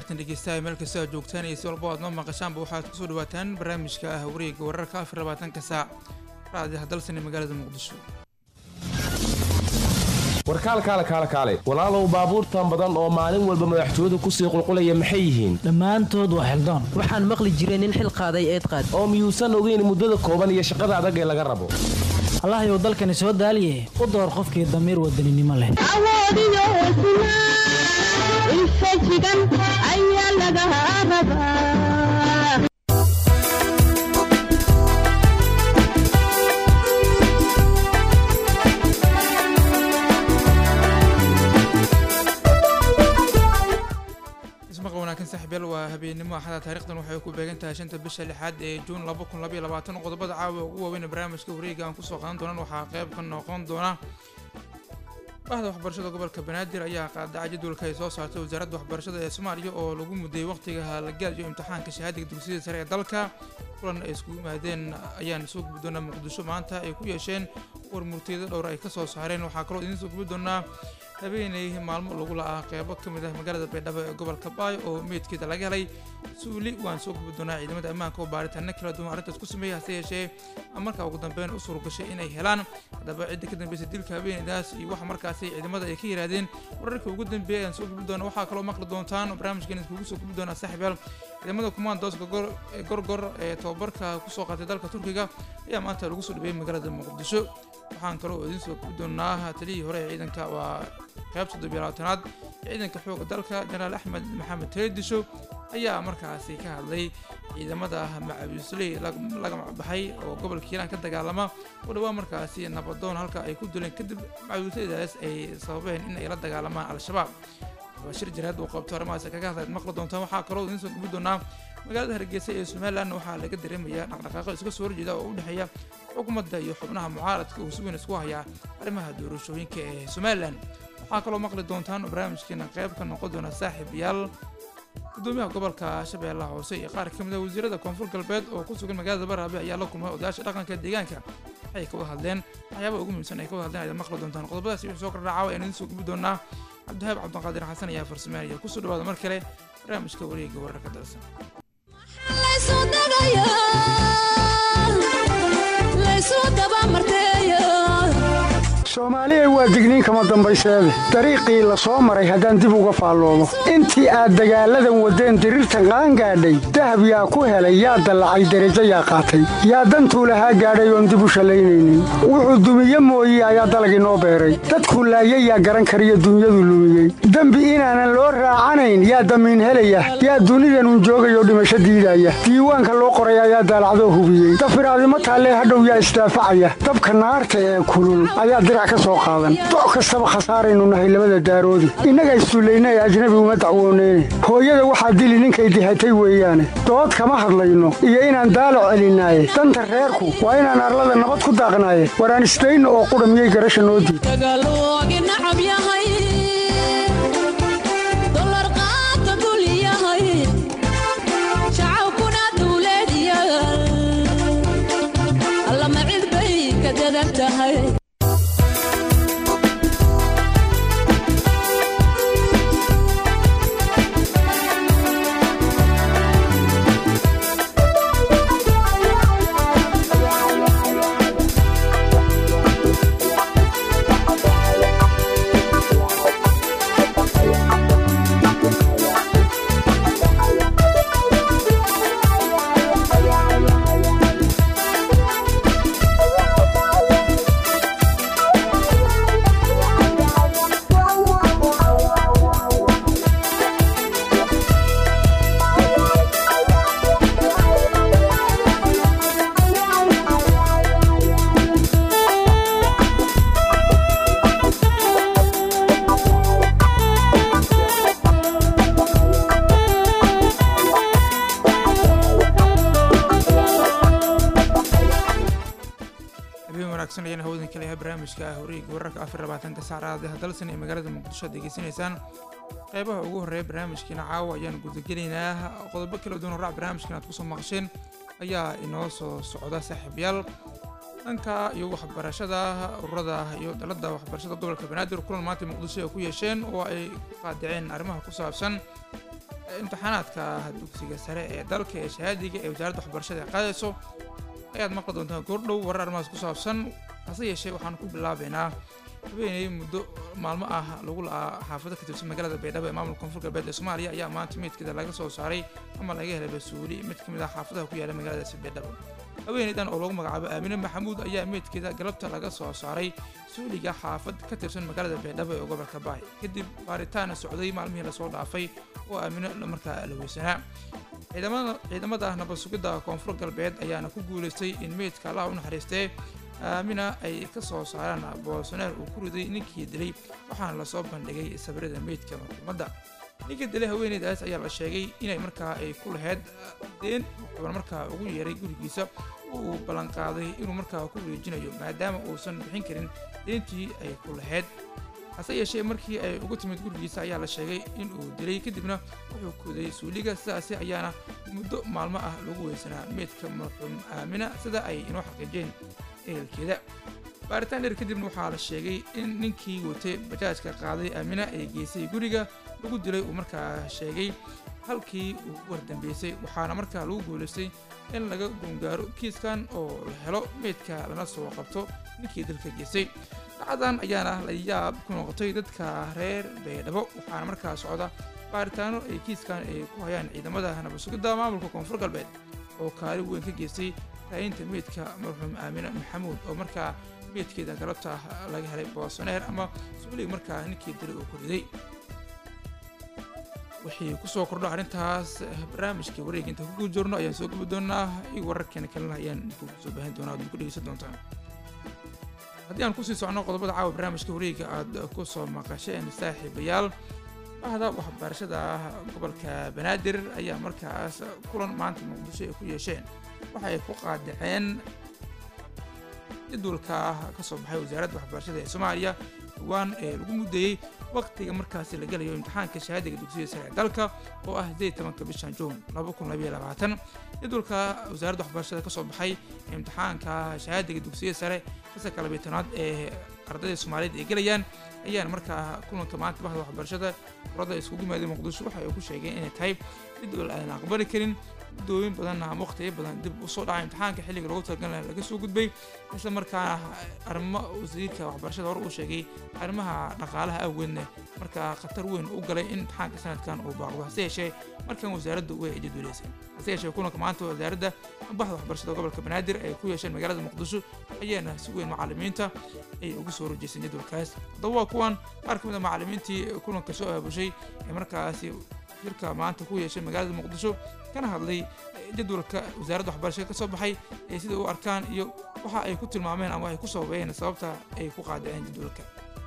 khiyaartan dhegeystaha meel kasta aad joogtaan iyo si walba aad noo maqashaanba waxaad kusoo dhawaataan barnaamijka ah wareega wararka afar labaatanka saac raadiyaha dalsan ee magaalada muqdisho warkaalkaale kaale kaale walaalow baabuurtan badan oo maalin walba madaxtooyadu kusii qulqulaya maxay yihiin dhammaantood waa xildoon waxaan maqli jiray nin xil qaaday eed qaad oo miyuusan ogeyn muddada kooban iyo shaqada adag ee laga rabo allahayow dalkani soo daaliye u door qofkii damiir wadaninimo leh awoodiyo hesnaa infajigan ayaa laga rabaa ismaqa wanaagsan saaxiibyaal waa habeennimo axada taarikhdan waxay ku beegan tahay shanta bisha lixaad ee juun laba kun labaiyo labaatan qodobada caawa ugu waaweyn ee barnaamijka wareega aan kusoo qaadan doonaan waxaa qayb ka noqon doona bahda waxbarashada gobolka banaadir ayaa qaadaca jadwalka ay soo saartay wasaaradda waxbarashada ee soomaaliya oo lagu mudayay waqtiga halagaad iyo imtixaanka shahaadiga dugsiyada sare ee dalka kulan ay iskugu yimaadeen ayaan soo gubi doonaa muqdisho maanta ay ku yeesheen war murtiyada dhowr ay ka soo saareen waxaa kaloo idiin soo gubi doonaa habeenay maalmo lagu la-aa qeybo ka mid ah magaalada baydhabo ee gobolka baayo oo meydkeeda laga helay suuli waan soo gubi doonaa ciidamada ammaanka oo baaritaano kala duwan arrintaas ku sameeyay hase yeeshee markaa ugu dambeyn u suuragashay inay helaan haddaba cidda ka dambeysay dilka habeenaydaas iyo waxa markaasi ciidamada ay ka yidhaahdeen wararkii ugu dambeeyay ayaan soo gubi doona waxaa kaloo maqli doontaan barnaamijkan iskugu soo gubi doonaa saaxiibyaal ciidamada kumaandooska gorgor ee tababarka kusoo qaatay dalka turkiga ayaa maanta lagu soo dhabeeyey magaalada muqdisho waxaan kaloo idiin soo gubi doonaa taliyihii hore ee ciidanka waa qayb toddobiyo labaatanaad ee ciidanka xooga dalka jenaraal axmed maxamed teedisho ayaa markaasi ka hadlay ciidamada macawiisley laga macbaxay oo gobolka hiiraan ka dagaalama oo dhawaa markaasi nabadoon halka ay ku duleen kadib macawiisleydaas ay sababeen in ay la dagaalamaan al-shabaab shir jaraad uu qabto arrimahaas kaga hadlayd maqli doontaan waxaa kaloo idiin soo gubi doonaa magaalada hargeysa ee somalilan waxaa laga dareemayaa dhaqdhaqaaqo iska soo horjeeda oo u dhexeeya xukuumadda iyo xubnaha mucaaradka uu si weyn isku hayaa arrimaha doorashooyinka ee somalilan waxaa kaloo maqli doontaan oo barnaamijkeena qayb ka noqon doona saaxiibayaal gudoomiyaha gobolka shabeellaha hoose iyo qaar ka mid a wasiirada koonfur galbeed oo ku sugan magaalada baraabe ayaa la kulmay odayaasha dhaqanka deegaanka waxay ka wada hadleen waxyaabaha ugu muhiimsan ay ka wada hadleen ayaad maqli doontaan qodobadaasi wixii soo kordhacaawa ayaan idiin soo gubi doonaa cabdihaab cabdiqaadir xasan ayaa farsameynaya kusoo dhawaada mar kale barnaamijka wareega wararka dalsan soomaaliya waa digniin kama dambayseede dariiqii la soo maray haddaan dib uga faalloomo intii aad dagaalladan waddeen diriirtan qaangaadhay dahab yaa ku helay yaa dallacay derajo yaa qaatay yaa dantuu lahaa gaadhay oon dib u shallaynaynin wuxuu dumiye mooye ayaa dalagii noo beeray dadku laayay yaa garan kariyo dunyadu lumiyey dembi inaanan loo raacanayn yaa damiin helaya yaa dunidanun joogayoo dhimasho diidaya diiwaanka loo qoray ayaa daalacdoo hubiyey dafiraadimo taallee hadhow yaa isdaafacaya dabka naarta ee kulul ayaa dirac ka soo qaadan doc kastaba khasaaraynu nahay labada daaroodi innaga issullayna ee ajnabi uma dacwooneyne hooyada waxaa dili ninkay dihatay weeyaane dood kama hadlayno iyo inaan daalac celinaaye danta reerku waa inaan arlada nabad ku daaqnaaye waraan isdayno oo qudha miyay garasha noo diid ayaan hawdan kaleyahay barnaamijka ah wareega wararka afar labaatanka saacadaha dalsan ee magaalada muqdisho ad degeysanaysaan qeybaha ugu horreeya barnaamijkiina caawa ayaan gudagelaynaa qodobo kala duwan oo raac barnaamijkan aad kusoo maqasheen ayaa inoo soo socda saaxiibayaal dhanka iyo waxbarashada ururada iyo dalada waxbarashada gobolka banaadir kulan maanta muqdisho ay ku yeesheen oo ay ku qaadaceen arrimaha ku saabsan imtixaanaadka dugsiga sare ee dalka ee shahaadiga ee wasaaradda waxbarashada ay qaadayso ayaad maqli doontaan goordhow warar arrimahaas ku saabsan hase yeeshee waxaan ku bilaabeynaa habeenay muddo maalmo ah lagu la'aa xaafado ka tirsan magaalada baydhabo ee maamulka koonfur galbeed ee soomaaliya ayaa maanta meydkeeda laga soo saaray ama laga helay basuuli mid ka mid ah xaafadaha ku yaala magaaladaasi baydhabo haweeneydan oo lagu magacaabo aamine maxamuud ayaa meydkeeda galabta laga soo saaray suuliga xaafad ka tirsan magaalada baydhabo ee gobolka baay kadib baaritaan socday maalmihii lasoo dhaafay oo aamine markaa la weysanaa ciidamada nabad sugidda koonfur galbeed ayaana ku guulaystay in meydka allaha u naxariistee aamina ay ka soo saaraan boosoneer uu ku riday ninkii dilay waxaana lasoo bandhigay sawirada meydka maxkuumadda ninkii dilay haweeneydaas ayaa la sheegay inay markaa ay ku lahayd deen wuxuuna markaa ugu yeeray gurigiisa uu ballanqaaday inuu markaa ku wareejinayo maadaama uusan bixin karin deentii ay ku lahayd hase yeeshee markii ay ugu timid gurigiisa ayaa la sheegay in uu dilay kadibna wuxuu kuday suuliga sidaasi ayaana muddo maalmo ah lagu weysanaa meydka marxuum aamina sida ay inoo xaqiijeen ehelkeeda baaritaan dheer kadibna waxaa la sheegay in ninkii watay bajaajka qaaday aamina ay geysay guriga lagu dilay uu markaa sheegay halkii uu wardambeysay waxaana markaa lagu guulaystay in laga gungaaro kiiskan oo la helo meydka lana soo qabto ninkii dalka geystay dhacdan ayaana la yaab ku noqotay dadka reer baydhabo waxaana markaa socda baaritaano ay kiiskan ay ku hayaan ciidamada nabad sugidda maamulka koonfur galbeed oo kaalin weyn ka geystay raayinta meydka marxuum aamine maxamuud oo markaa meydkeeda galabta laga helay boosoneer ama suulig markaa ninkii dilay uu ku riday wixii kusoo kordho arrintaas barnaamijkii wareega inta kugu jirno ayaan soo gubi doonaa iyo wararkeena kalena ayaan kugu soo baahin doonaa ad ku dhegeysan doontaan haddii aan kusii socno qodobada caawa barnaamijka wareega aad ku soo maqasheen saaxiibayaal bahda waxbarashada gobolka banaadir ayaa markaas kulan maanta muqdisho ay ku yeesheen waxa ay ku qaadaceen jadwalka ka soo baxay wasaaradda waxbarashada ee soomaaliya dhawaan ee lagu muddeeyey waqtiga markaasi la gelayo imtixaanka shahaadiga dugsiyada sare ee dalka oo ah sideed tobanka bishan juun laba kun labayo labaatan jadwalka wasaaradda waxbarashada ka soo baxay imtixaanka shahaadiga dugsiyada sare fasalka labiyo tobnaad ee ardayda soomaaliyeed ay gelayaan ayaana markaa kulanka maanta bahda waxbarashada urada iskugu yimaadeen muqdisho waxa ay ku sheegeen inay tahay jadwal aan aqbali karin muddooyin badan ama waqtiyo badan dib usoo dhacay imtixaanka xilliga loogu talagalay laga soo gudbay isla markaana arrimo wasiirka waxbarashada hore uu sheegay arrimaha dhaqaalaha awgeedna markaa khatar weyn u galay in imtixaanka sanadkan uu baaqdo hase yeeshee markan wasaaraddu way ay jadwaleysay hase yeeshee kulanka maanta wasaaradda bahda waxbarashada gobolka banaadir ay ku yeesheen magaalada muqdisho ayaana si weyn macalimiinta ay ugu soo rojeyseen jadwalkaas haddaba waa kuwan qaar ka mid a macalimiintii kulanka soo aabushay ee markaasi shirka maanta ku yeeshay magaalada muqdisho kana hadlay jadwalka wasaaradda waxbarashada ka soo baxay ee sida u arkaan iyo waxa ay ku tilmaameen ama ay ku sababeeyeen sababta ay ku qaadaceen jadwalka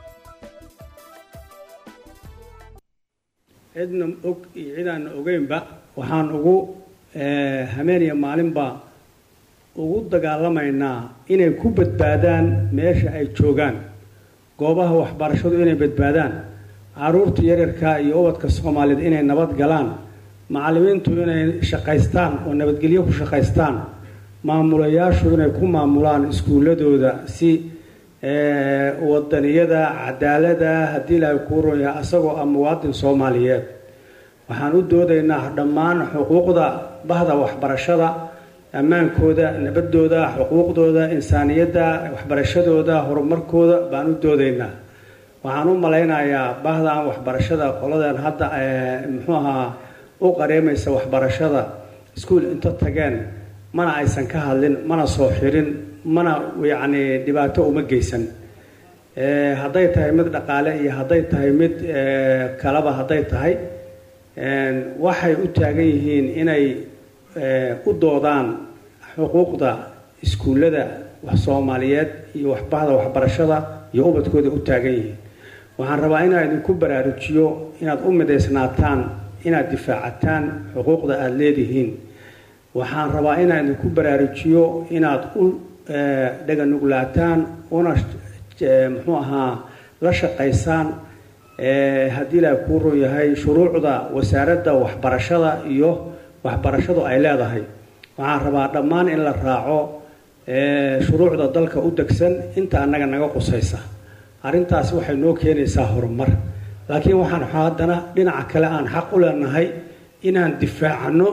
cidna og iyo cidaanna ogeynba waxaan ugu hameeniya maalinba ugu dagaalamaynaa inay ku badbaadaan meesha ay joogaan goobaha waxbarashadu inay badbaadaan caruurta yaryarka iyo ubadka soomaaliyeed inay nabad galaan macallimiintu inay shaqaystaan oo nabadgelyo ku shaqaystaan maamulayaashu inay ku maamulaan iskuuladooda si wadaniyada cadaalada haddii ilaahay kuu ron yahay asagoo ah muwaadin soomaaliyeed waxaan u doodaynaa dhammaan xuquuqda bahda waxbarashada ammaankooda nabadooda xuquuqdooda insaaniyadda waxbarashadooda horumarkooda baan u doodaynaa waxaan u malaynayaa bahdan waxbarashada qoladan hadda muxuu ahaa u qareemaysa waxbarashada iskuol inta tageen mana aysan ka hadlin mana soo xirin mana yacni dhibaato uma geysan hadday tahay mid dhaqaale iyo hadday tahay mid kalaba hadday tahay waxay u taagan yihiin inay u doodaan xuquuqda iskuullada soomaaliyeed iyo waxbahda waxbarashada iyo ubadkooda u taagan yihiin waxaan rabaa inaan idinku baraarujiyo inaad u midaysnaataan inaad difaacataan xuquuqda aada leedihiin waxaan rabaa inaan idinku baraarujiyo inaad u dhaganuglaataan una muxuu ahaa la shaqaysaan haddii ilaahay kuu run yahay shuruucda wasaaradda waxbarashada iyo waxbarashadu ay leedahay waxaan rabaa dhammaan in la raaco shuruucda dalka u degsan inta annaga naga qusaysa arrintaasi waxay noo keenaysaa horumar laakiin waxaan haddana dhinaca kale aan xaq u leenahay inaan difaacno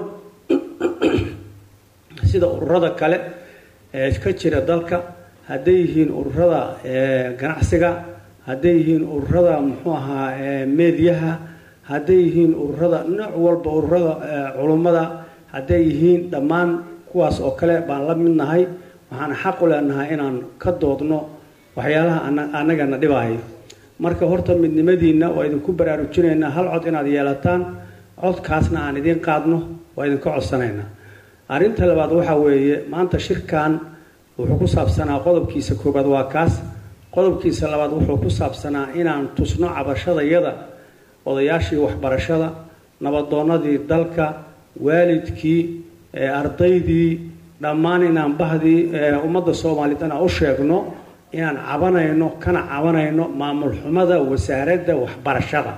sida ururada kale ee ka jira dalka hadday yihiin ururada ganacsiga hadday yihiin ururada muxuu ahaa meediyaha hadday yihiin ururada nooc walba ururada culummada hadday yihiin dhammaan kuwaas oo kale baan la mid nahay waxaan xaq u leenahay inaan ka doodno waxyaalaha annagana dhibaayo marka horta midnimadiinna waa idinku baraarujinaynaa hal cod inaad yeelataan codkaasna aan idiin qaadno waa idinka codsanaynaa arrinta labaad waxaa weeye maanta shirkan wuxuu ku saabsanaa qodobkiisa koobaad waa kaas qodobkiisa labaad wuxuu ku saabsanaa inaan tusno cabashadayada odayaashii waxbarashada nabadoonnadii dalka waalidkii ardaydii dhammaan inaan bahdii ummadda soomaaliyeed inaan u sheegno inaan cabanayno kana cabanayno maamul xumada wasaaradda waxbarashada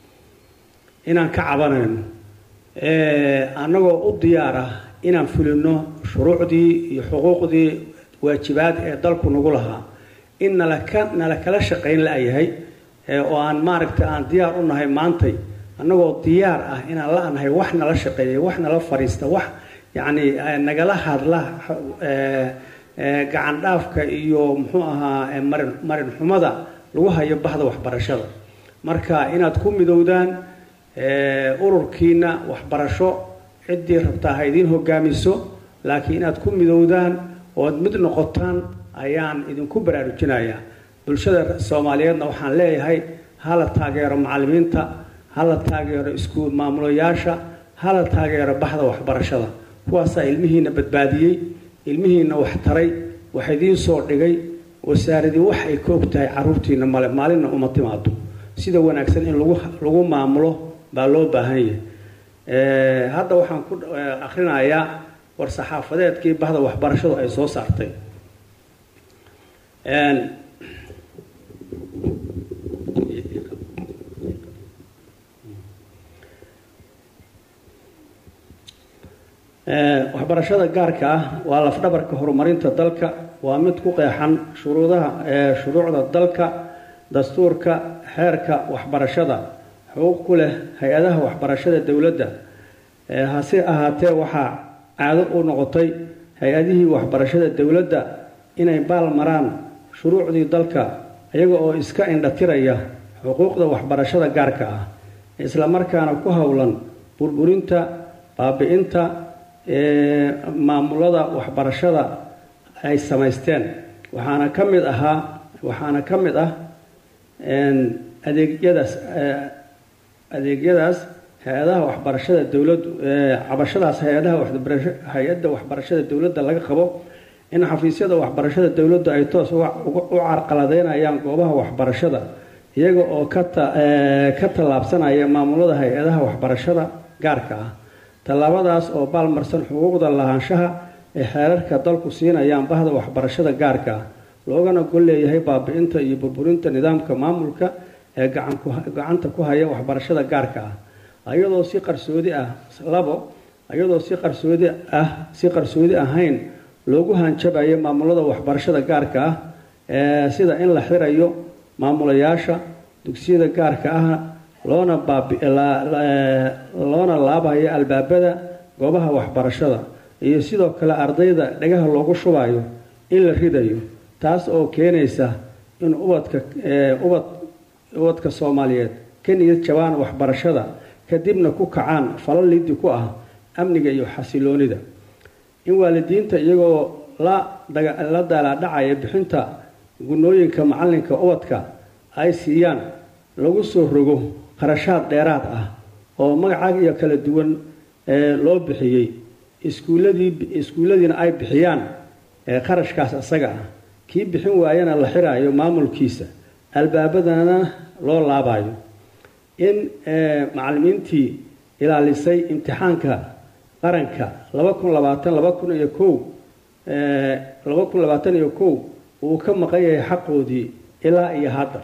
inaan ka cabanayno annagoo u diyaar ah inaan fulino shuruucdii iyo xuquuqdii waajibaad ee dalku nagu lahaa in nalaka nala kala shaqayn la-yahay oo aan maaragtay aan diyaar u nahay maantay annagoo diyaar ah inaan la-nahay wax nala shaqeeya wax nala fariista wax yacni nagala hadla gacan dhaafka iyo muxuu ahaa marin marin xumada lagu hayo bahda waxbarashada marka inaad ku midowdaan ururkiina waxbarasho ciddii rabtaa ha idiin hogaamiso laakiin inaad ku midowdaan ood mid noqotaan ayaan idinku baraarujinayaa bulshada soomaaliyeedna waxaan leeyahay hala taageero macallimiinta hala taageero iskuul maamulayaasha hala taageero baxda waxbarashada kuwaasaa ilmihiina badbaadiyey ilmihiina wax taray wax idiin soo dhigay wasaaradii wax ay ka og tahay caruurtiina male maalinna uma timaado sida wanaagsan in lagu lagu maamulo baa loo baahan yahay hadda waxaan ku akrinayaa war saxaafadeedkii bahda waxbarashadu ay soo saartay waxbarashada gaarka ah waa lafdhabarka horumarinta dalka waa mid ku qeexan shuruudaha shuruucda dalka dastuurka xeerka waxbarashada xuquuq ku leh hay-adaha waxbarashada dowladda hase ahaatee waxaa caado u noqotay hay-adihii waxbarashada dowladda inay baal maraan shuruucdii dalka iyaga oo iska indhatiraya xuquuqda waxbarashada gaarka ah isla markaana ku howlan burburinta baabi-inta maamulada waxbarashada ay samaysteen waxaana ka mid ahaa waxaana ka mid ah adeegyadaas adeegyadaas hay-adaha waxbarashada dowladdu cabashadaas hay-adaha waxbarasho hay-adda waxbarashada dowladda laga qabo in xafiisyada waxbarashada dowladdu ay toos u carqaladeynayaan goobaha waxbarashada iyaga oo ka ka tallaabsanaya maamulada hay-adaha waxbarashada gaarka ah tallaabadaas oo baalmarsan xuquuqda lahaanshaha ay xeerarka dalku siinayaan bahda waxbarashada gaarka ah loogana gol leeyahay baabi-inta iyo burburinta nidaamka maamulka ee gacanta ku haya waxbarashada gaarka ah ayadoo si qarsoodi ah labo ayadoo si qarsoodi ah si qarsoodi ahayn loogu hanjabayo maamulada waxbarashada gaarka ah ee sida in la xirayo maamulayaasha dugsiyada gaarka ah loona loona laabayo albaabada goobaha waxbarashada iyo sidoo kale ardayda dhagaha loogu shubayo in la ridayo taas oo keenaysa in ubadka ubad ubadka soomaaliyeed ka niyad jabaan waxbarashada kadibna ku kacaan falal lidi ku ah amniga iyo xasiloonida in waalidiinta iyagoo la la daalaadhacaya bixinta gunooyinka macalinka ubadka ay siiyaan lagu soo rogo qarashaad dheeraad ah oo magacaag iyo kala duwan loo bixiyey iskuuladii iskuulladiina ay bixiyaan qarashkaas isaga ah kii bixin waayana la xiraayo maamulkiisa albaabadana loo laabayo in macalimiintii ilaalisay imtixaanka qaranka laba kun labaatan laba kun iyo kow laba kun labaatan iyo kow uu ka maqan yahay xaqoodii ilaa iyo hadda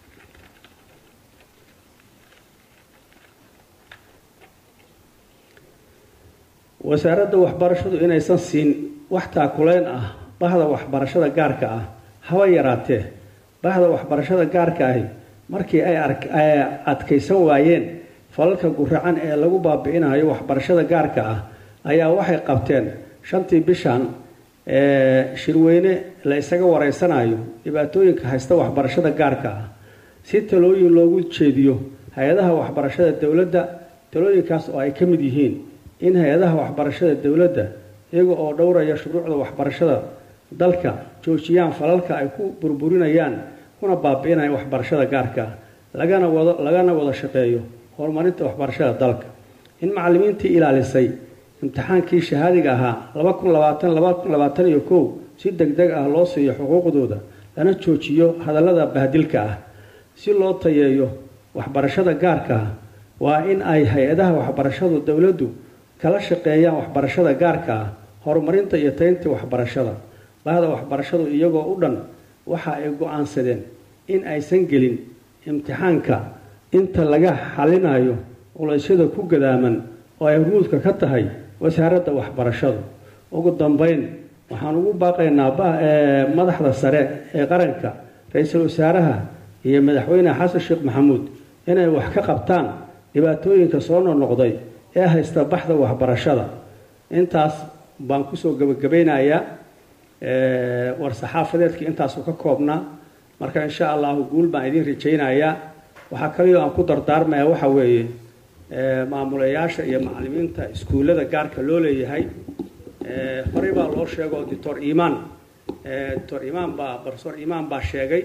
wasaaradda waxbarashadu inaysan siin wax taakuleyn ah bahda waxbarashada gaarka ah haba yaraatee bahda waxbarashada gaarka ahi markii ay adkaysan waayeen falalka guracan ee lagu baabi'inayo waxbarashada gaarka ah ayaa waxay qabteen shantii bishan shirweyne la isaga wareysanayo dhibaatooyinka haysta waxbarashada gaarka ah si talooyin loogu jeediyo hay-adaha waxbarashada dowladda talooyinkaas oo ay ka mid yihiin in hay-adaha waxbarashada dowladda iyaga oo dhowraya shuruucda waxbarashada dalka joojiyaan falalka ay ku burburinayaan kuna baabi'inayaan waxbarashada gaarka ah lagana wado lagana wada shaqeeyo horumarinta waxbarashada dalka in macallimiintii ilaalisay imtixaankii shahaadiga ahaa laba kun labaatan laba kun labaatan iyo kow si deg deg ah loo siiyo xuquuqdooda lana joojiyo hadallada bahdilka ah si loo tayeeyo waxbarashada gaarka ah waa in ay hay-adaha waxbarashadu dowladdu kala shaqeeyaan waxbarashada gaarka ah horumarinta iyo taynta waxbarashada bahda waxbarashadu iyagoo u dhan waxa ay go-aansadeen in aysan gelin imtixaanka inta laga xalinayo culaysyada ku gadaaman oo ay hormuudka ka tahay wasaaradda waxbarashadu ugu dambeyn waxaan ugu baaqaynaa madaxda sare ee qaranka ra-iisul wasaaraha iyo madaxweyne xasan sheekh maxamuud inay wax ka qabtaan dhibaatooyinka soo noqnoqday ee haysta baxda waxbarashada intaas baan kusoo gebagabaynayaa war-saxaafadeedkii intaasu ka koobnaa marka insha allahu guul baan idiin rajaynayaa waxaa kaliyo aan ku dardaarmaya waxa weeye maamulayaasha iyo macallimiinta iskuullada gaarka loo leeyahay horey baa loo sheego doctor imaan doctor imaan baa profesor imaan baa sheegay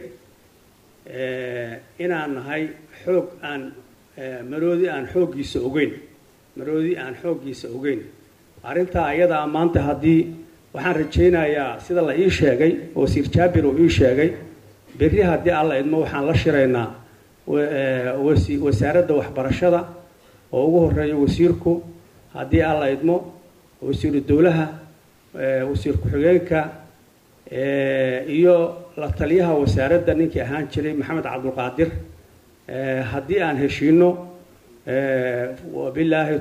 inaan nahay xoog aan maroodi aan xooggiisa ogeyn maroodi aan xooggiisa ogeyn arrintaa ayadaa maanta haddii waxaan rajaynayaa sida la ii sheegay wasiir jaabir uu ii sheegay berri haddii alla idmo waxaan la shiraynaa wasaaradda waxbarashada oo ugu horeeyo wasiirku haddii alla idmo wasiiru dowlaha wasiir ku-xigeenka iyo la taliyaha wasaaradda ninkii ahaan jiray maxamed cabdulqaadir haddii aan heshiino wabilaahi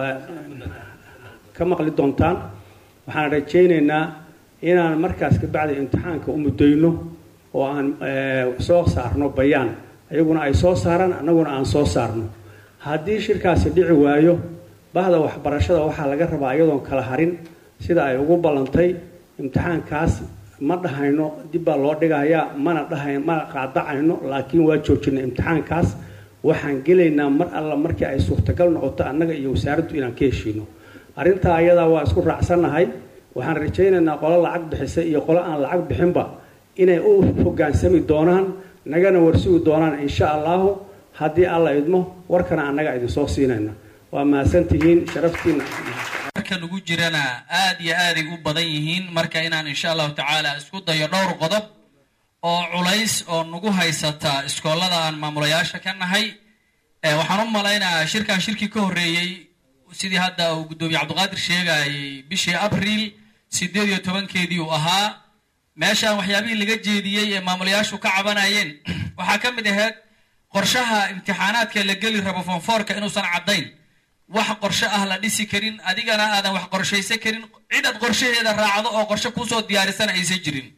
ka maqli doontaan waxaan rajaynaynaa inaan markaas kabacdi imtixaanka u muddayno oo aan soo saarno bayaan ayaguna ay soo saaraan annaguna aan soo saarno haddii shirkaasi dhici waayo bahda waxbarashada waxaa laga rabaa iyadoon kala harin sida ay ugu ballantay imtixaankaas ma dhahayno dib baa loo dhigayaa mana dhahay mana qaadacayno laakiin waa joojinay imtixaankaas waxaan gelaynaa mar alla markii ay suurtagal noqoto annaga iyo wasaaraddu inaan ka heshiino arrintaa ayadaa waa isku raacsannahay waxaan rajaynaynaa qolo lacag bixisa iyo qolo aan lacag bixinba inay u hogaansami doonaan nagana warsugi doonaan insha allahu haddii alla idmo warkana annaga idinsoo siinayna waa mahadsantihiin sharaftiina marka lagu jirana aad iyo aaday u badan yihiin marka inaan insha allahu tacaala isku dayo dhowr qodob oo culays oo nagu haysata iskoolada aan maamulayaasha ka nahay waxaan u malaynayaa shirkan shirkii ka horreeyey sidii hadda uu guddoomiye cabdiqaadir sheegayay bishii abriil sideed iyo tobankeedii uu ahaa meeshaan waxyaabihii laga jeediyey ee maamulayaashu ka cabanayeen waxaa ka mid ahayd qorshaha imtixaanaadka la geli rabo fonfoorka inuusan caddayn wax qorshe ah la dhisi karin adigana aadan wax qorshaysan karin cid aad qorshaheeda raacdo oo qorshe kuusoo diyaarisan aysan jirin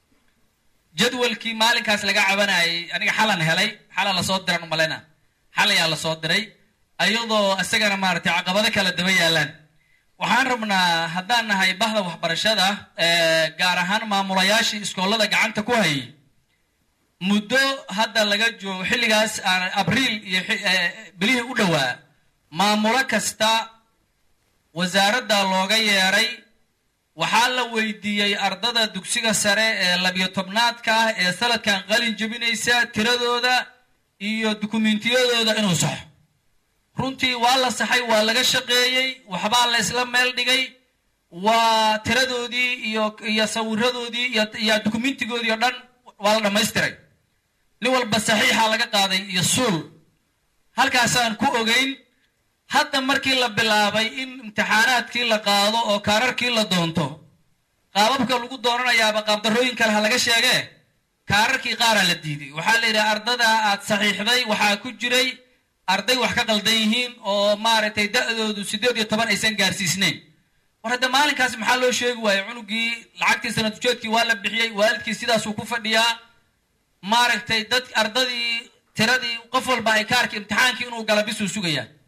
jadwalkii maalinkaas laga cabanayay aniga xalan helay xala lasoo diran umalena xal ayaa lasoo diray ayadoo isagana maaragtay caqabado kala daba yaalaan waxaan rabnaa haddaan nahay bahda waxbarashada gaar ahaan maamulayaashii iskoolada gacanta ku hayay muddo hadda laga joogo xilligaas abriil iyo bilihii u dhowaa maamulo kasta wasaaradda looga yeeray waxaa la weydiiyey ardada dugsiga sare ee labiyo tobnaadka ah ee sanadkan qalin jebinaysa tiradooda iyo dukumentiyadooda inuu saxo runtii waa la saxay waa laga shaqeeyey waxbaa la isla meel dhigay waa tiradoodii iyo iyo sawiradoodii iyo dukumentigoodii oo dhan waa la dhammaystiray nin walba saxiixa laga qaaday iyo suul halkaasaan ku ogeyn hadda markii la bilaabay in imtixaanaadkii la qaado oo kaararkii la doonto qaababka lagu doonanayaaba qaabdarrooyin kale ha laga sheegee kaararkii qaaraa la diiday waxaa la yidhaha ardada aad saxiixday waxaa ku jiray arday wax ka qaldan yihiin oo maaragtay da-doodu siddeed iyo toban aysan gaarsiisnayn war hadda maalinkaas maxaa loo sheegi waayey cunugii lacagtii sanadkujeedkii waa la bixiyey waalidkii sidaasuu ku fadhiyaa maaragtay dad ardadii tiradii qof walba ay kaarkii imtixaankii inuu gala bisuu sugayaa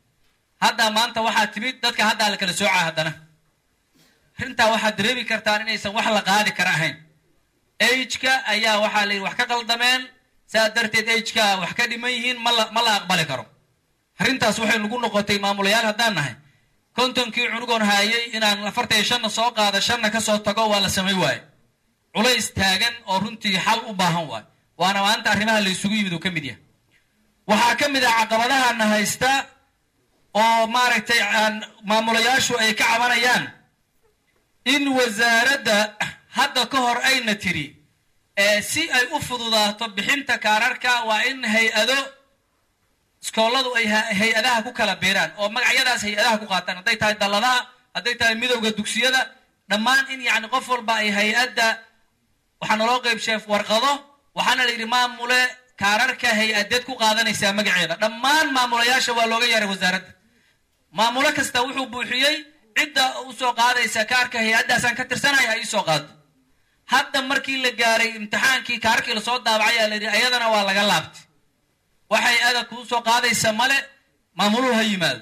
hadda maanta waxaa timid dadka haddaa la kala soocaa haddana arrintaa waxaad dareemi kartaan inaysan wax la qaadi kara ahayn ageka ayaa waxaa la yidhi wax ka qaldameen saa darteed ageka wax ka dhiman yihiin ma la ma la aqbali karo arrintaas waxay nagu noqotay maamulayaal haddaan nahay kontonkii cunugoon haayay inaan afartan iyo shanna soo qaada shanna ka soo tago waa la samay waaye culays taagan oo runtii xal u baahan waayo waana maanta arrimaha la isugu yimid uu ka mid yahay waxaa ka mid ah caqabadahana haysta oo maaragtay aan maamulayaashu ay ka cabanayaan in wasaaradda hadda ka hor ayna tiri ee si ay u fududaato bixinta kaararka waa in hay-ado iskooladu ay ha- hay-adaha ku kala beeraan oo magacyadaas hay-adaha ku qaataan hadday tahay dalladaha hadday tahay midowda dugsiyada dhammaan in yacni qof walba ay hay-adda waxaa naloo qeybsheef warqado waxaana la yidhi maamule kaararka hay-adeed ku qaadanaysaa magaceeda dhammaan maamulayaasha waa looga yeeray wasaaradda maamulo kasta wuxuu buuxiyey cidda usoo qaadaysa kaarka hay-addaasaan ka tirsanaya ay isoo qaado hadda markii la gaaray imtixaankii kaarkii lasoo daabacay aa la yidhi ayadana waa laga laabtay waxay ada kuu soo qaadaysa male maamuluhu ha yimaado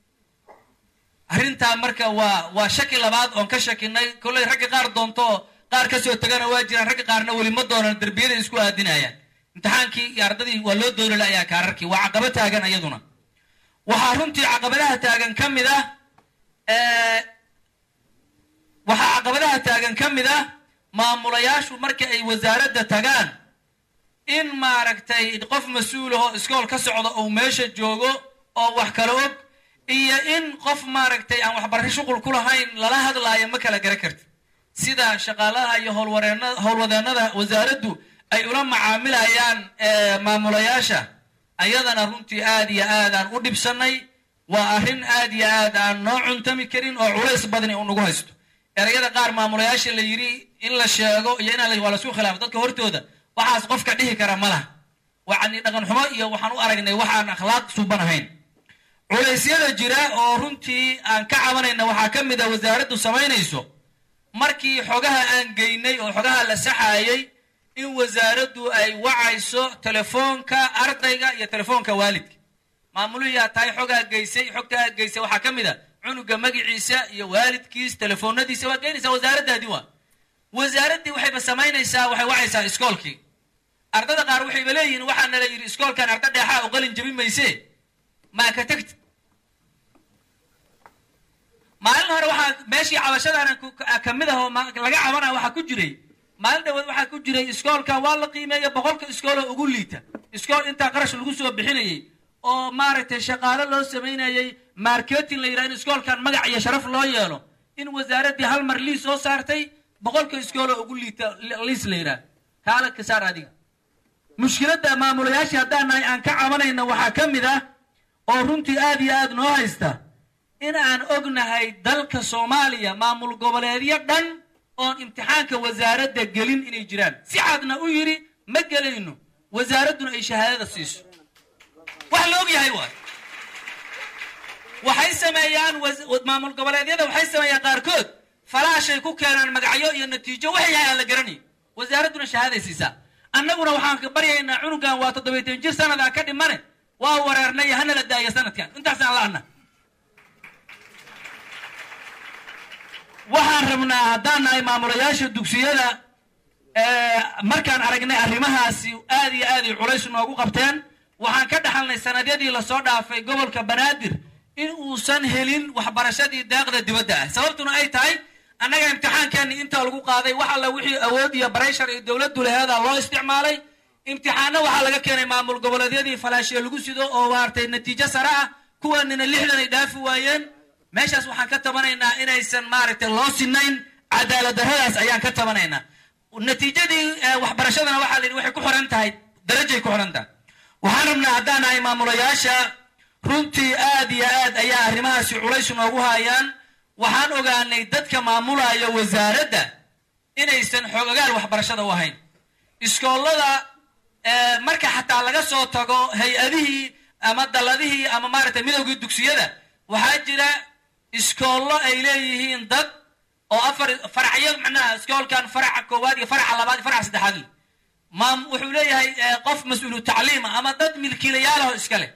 arrintaa marka waa waa shaki labaad oon ka shakinay kollay ragga qaar doonto qaar kasoo tagana waa jiraan ragga qaarna weli ma doonan derbiyada isku aadinayaan imtixaankii iyo ardadii waa loo dooni la'ayaa kaararkii waa caqabo taagan iyaduna waxaa runtii caqabadaha taagan ka mid ah ee, waxaa caqabadaha taagan ka mid ah maamulayaashu marka ay wasaaradda tagaan in maaragtay qof mas-uul ahoo iskool ka socda uu meesha joogo oo wax kala og iyo in qof maaragtay aan waxbarasho shuqul ku lahayn lala hadlaayo ma kala gara karti sida shaqaalaha iyo howlwareena howlwadeennada wasaaraddu ay ula macaamilayaan ee, maamulayaasha ayadana runtii aad iyo aad aan u dhibsanay waa arrin aad iyo aad aan noo cuntami karin oo culays badani uu nagu haysto erayada qaar maamulayaasha la yidhi in la sheego iyo inaan la- waa lasu khilaafo dadka hortooda waxaas qofka dhihi kara ma laha wacni dhaqan xumo iyo waxaan u aragnay waxaan akhlaaq suuban ahayn culaysyada jira oo runtii aan ka cabanayna waxaa ka mid a wasaaraddu samaynayso markii xogaha aan geynay oo xogaha la saxaayay in wasaaraddu ay wacayso telefoonka ardayga iyo telefoonka waalidka maamuluhiyaa tahay xogaa geysay xogtaa geysay waxaa ka mid a cunuga magaciisa iyo waalidkiis telefoonadiisa waa geynaysaa wasaaraddaadii waa wasaaraddii waxayba samaynaysaa waxay wacaysaa iskoolkii ardada qaar waxayba leeyihiin waxaana la yidhi iskoolkan arda dheexaa u qalin jabin mayse maa ka tegti maalin hore waxaa meeshii cabashadaana ku- ka- kamid ah oo ma- laga cabanaya waxaa ku jiray maalin dhawood waxaa ku jiray iskoolkan waa la qiimeeya boqolka iskooloo ugu liita iskool intaa qarash lagu soo bixinayay oo maaragtay shaqaale loo samaynayay marketing la yidhaha in iskoolkan magac iyo sharaf loo yeelo in wasaaraddii hal mar liis soo saartay boqolka iskooloo ugu liita li- liis la yidhaha kaala ka saar adiga mushkiladda maamulayaashii haddaan nahay aan ka cabanayna waxaa ka mid ah oo runtii aad iyo aad noo haysta in aan ognahay dalka soomaaliya maamul goboleedyo dhan oon imtixaanka wasaaradda gelin inay jiraan si cadna u yidhi ma gelayno wasaaradduna ay shahaadada siiso wax la og yahay waay waxay sameeyaan was- maamul goboleedyada waxay sameeyaan qaarkood falaashay ku keenaan magacyo iyo natiijo waxay yahay aan la garanayn wasaaradduna shahaaday siisaa annaguna waxaan ka baryaynaa cunugan waa toddobaytan jir sanadaan ka dhimane waa wareernay hana la daaya sanadkan intaasaan la'ana waxaan rabnaa haddaan nahay maamulayaasha dugsiyada ee, markaan aragnay arrimahaasi aad iyo aad ay culays noogu qabteen waxaan ka dhaxalnay sanadyadii lasoo dhaafay gobolka banaadir in uusan helin waxbarashadii daaqda dibadda ah sababtuna ay tahay annaga imtixaankeeni inta lagu qaaday wax alla wixii awood iyo barayshar iyo dowladdu laheeda loo isticmaalay imtixaano waxaa laga keenay maamul goboleedyadii falaashiya lagu sido oo maaragtay natiijo sare ah kuwanina lixdan ay dhaafi waayeen meeshaas waxaan ka tabanaynaa inaysan maaragtay loo sinayn cadaalad darradaas ayaan ka tabanaynaa natiijadii eh, waxbarashadana waxaa la yidhi waxay ku xiran tahay darajay ku xiran tahay waxaan rabnaa haddaan nahay maamulayaasha runtii aad iyo aad ayaa arrimahaasi culays noogu hayaan waxaan ogaanay dadka maamulaya wasaaradda inaysan xoogagaan waxbarashada u ahayn iskoolada eh, marka xataa laga soo tago hay-adihii ama dalladihii ama maaragtay midowgii dugsiyada waxaa jira iskoollo ay leeyihiin dad oo afar faracyo macnaha iskoolkan faraca koowaad iyo faraca labaad iyo faraca saddexaad leh maam wuxuu leeyahay eh, qof mas-uulu tacliima ama dad milkiilayaalaho iska leh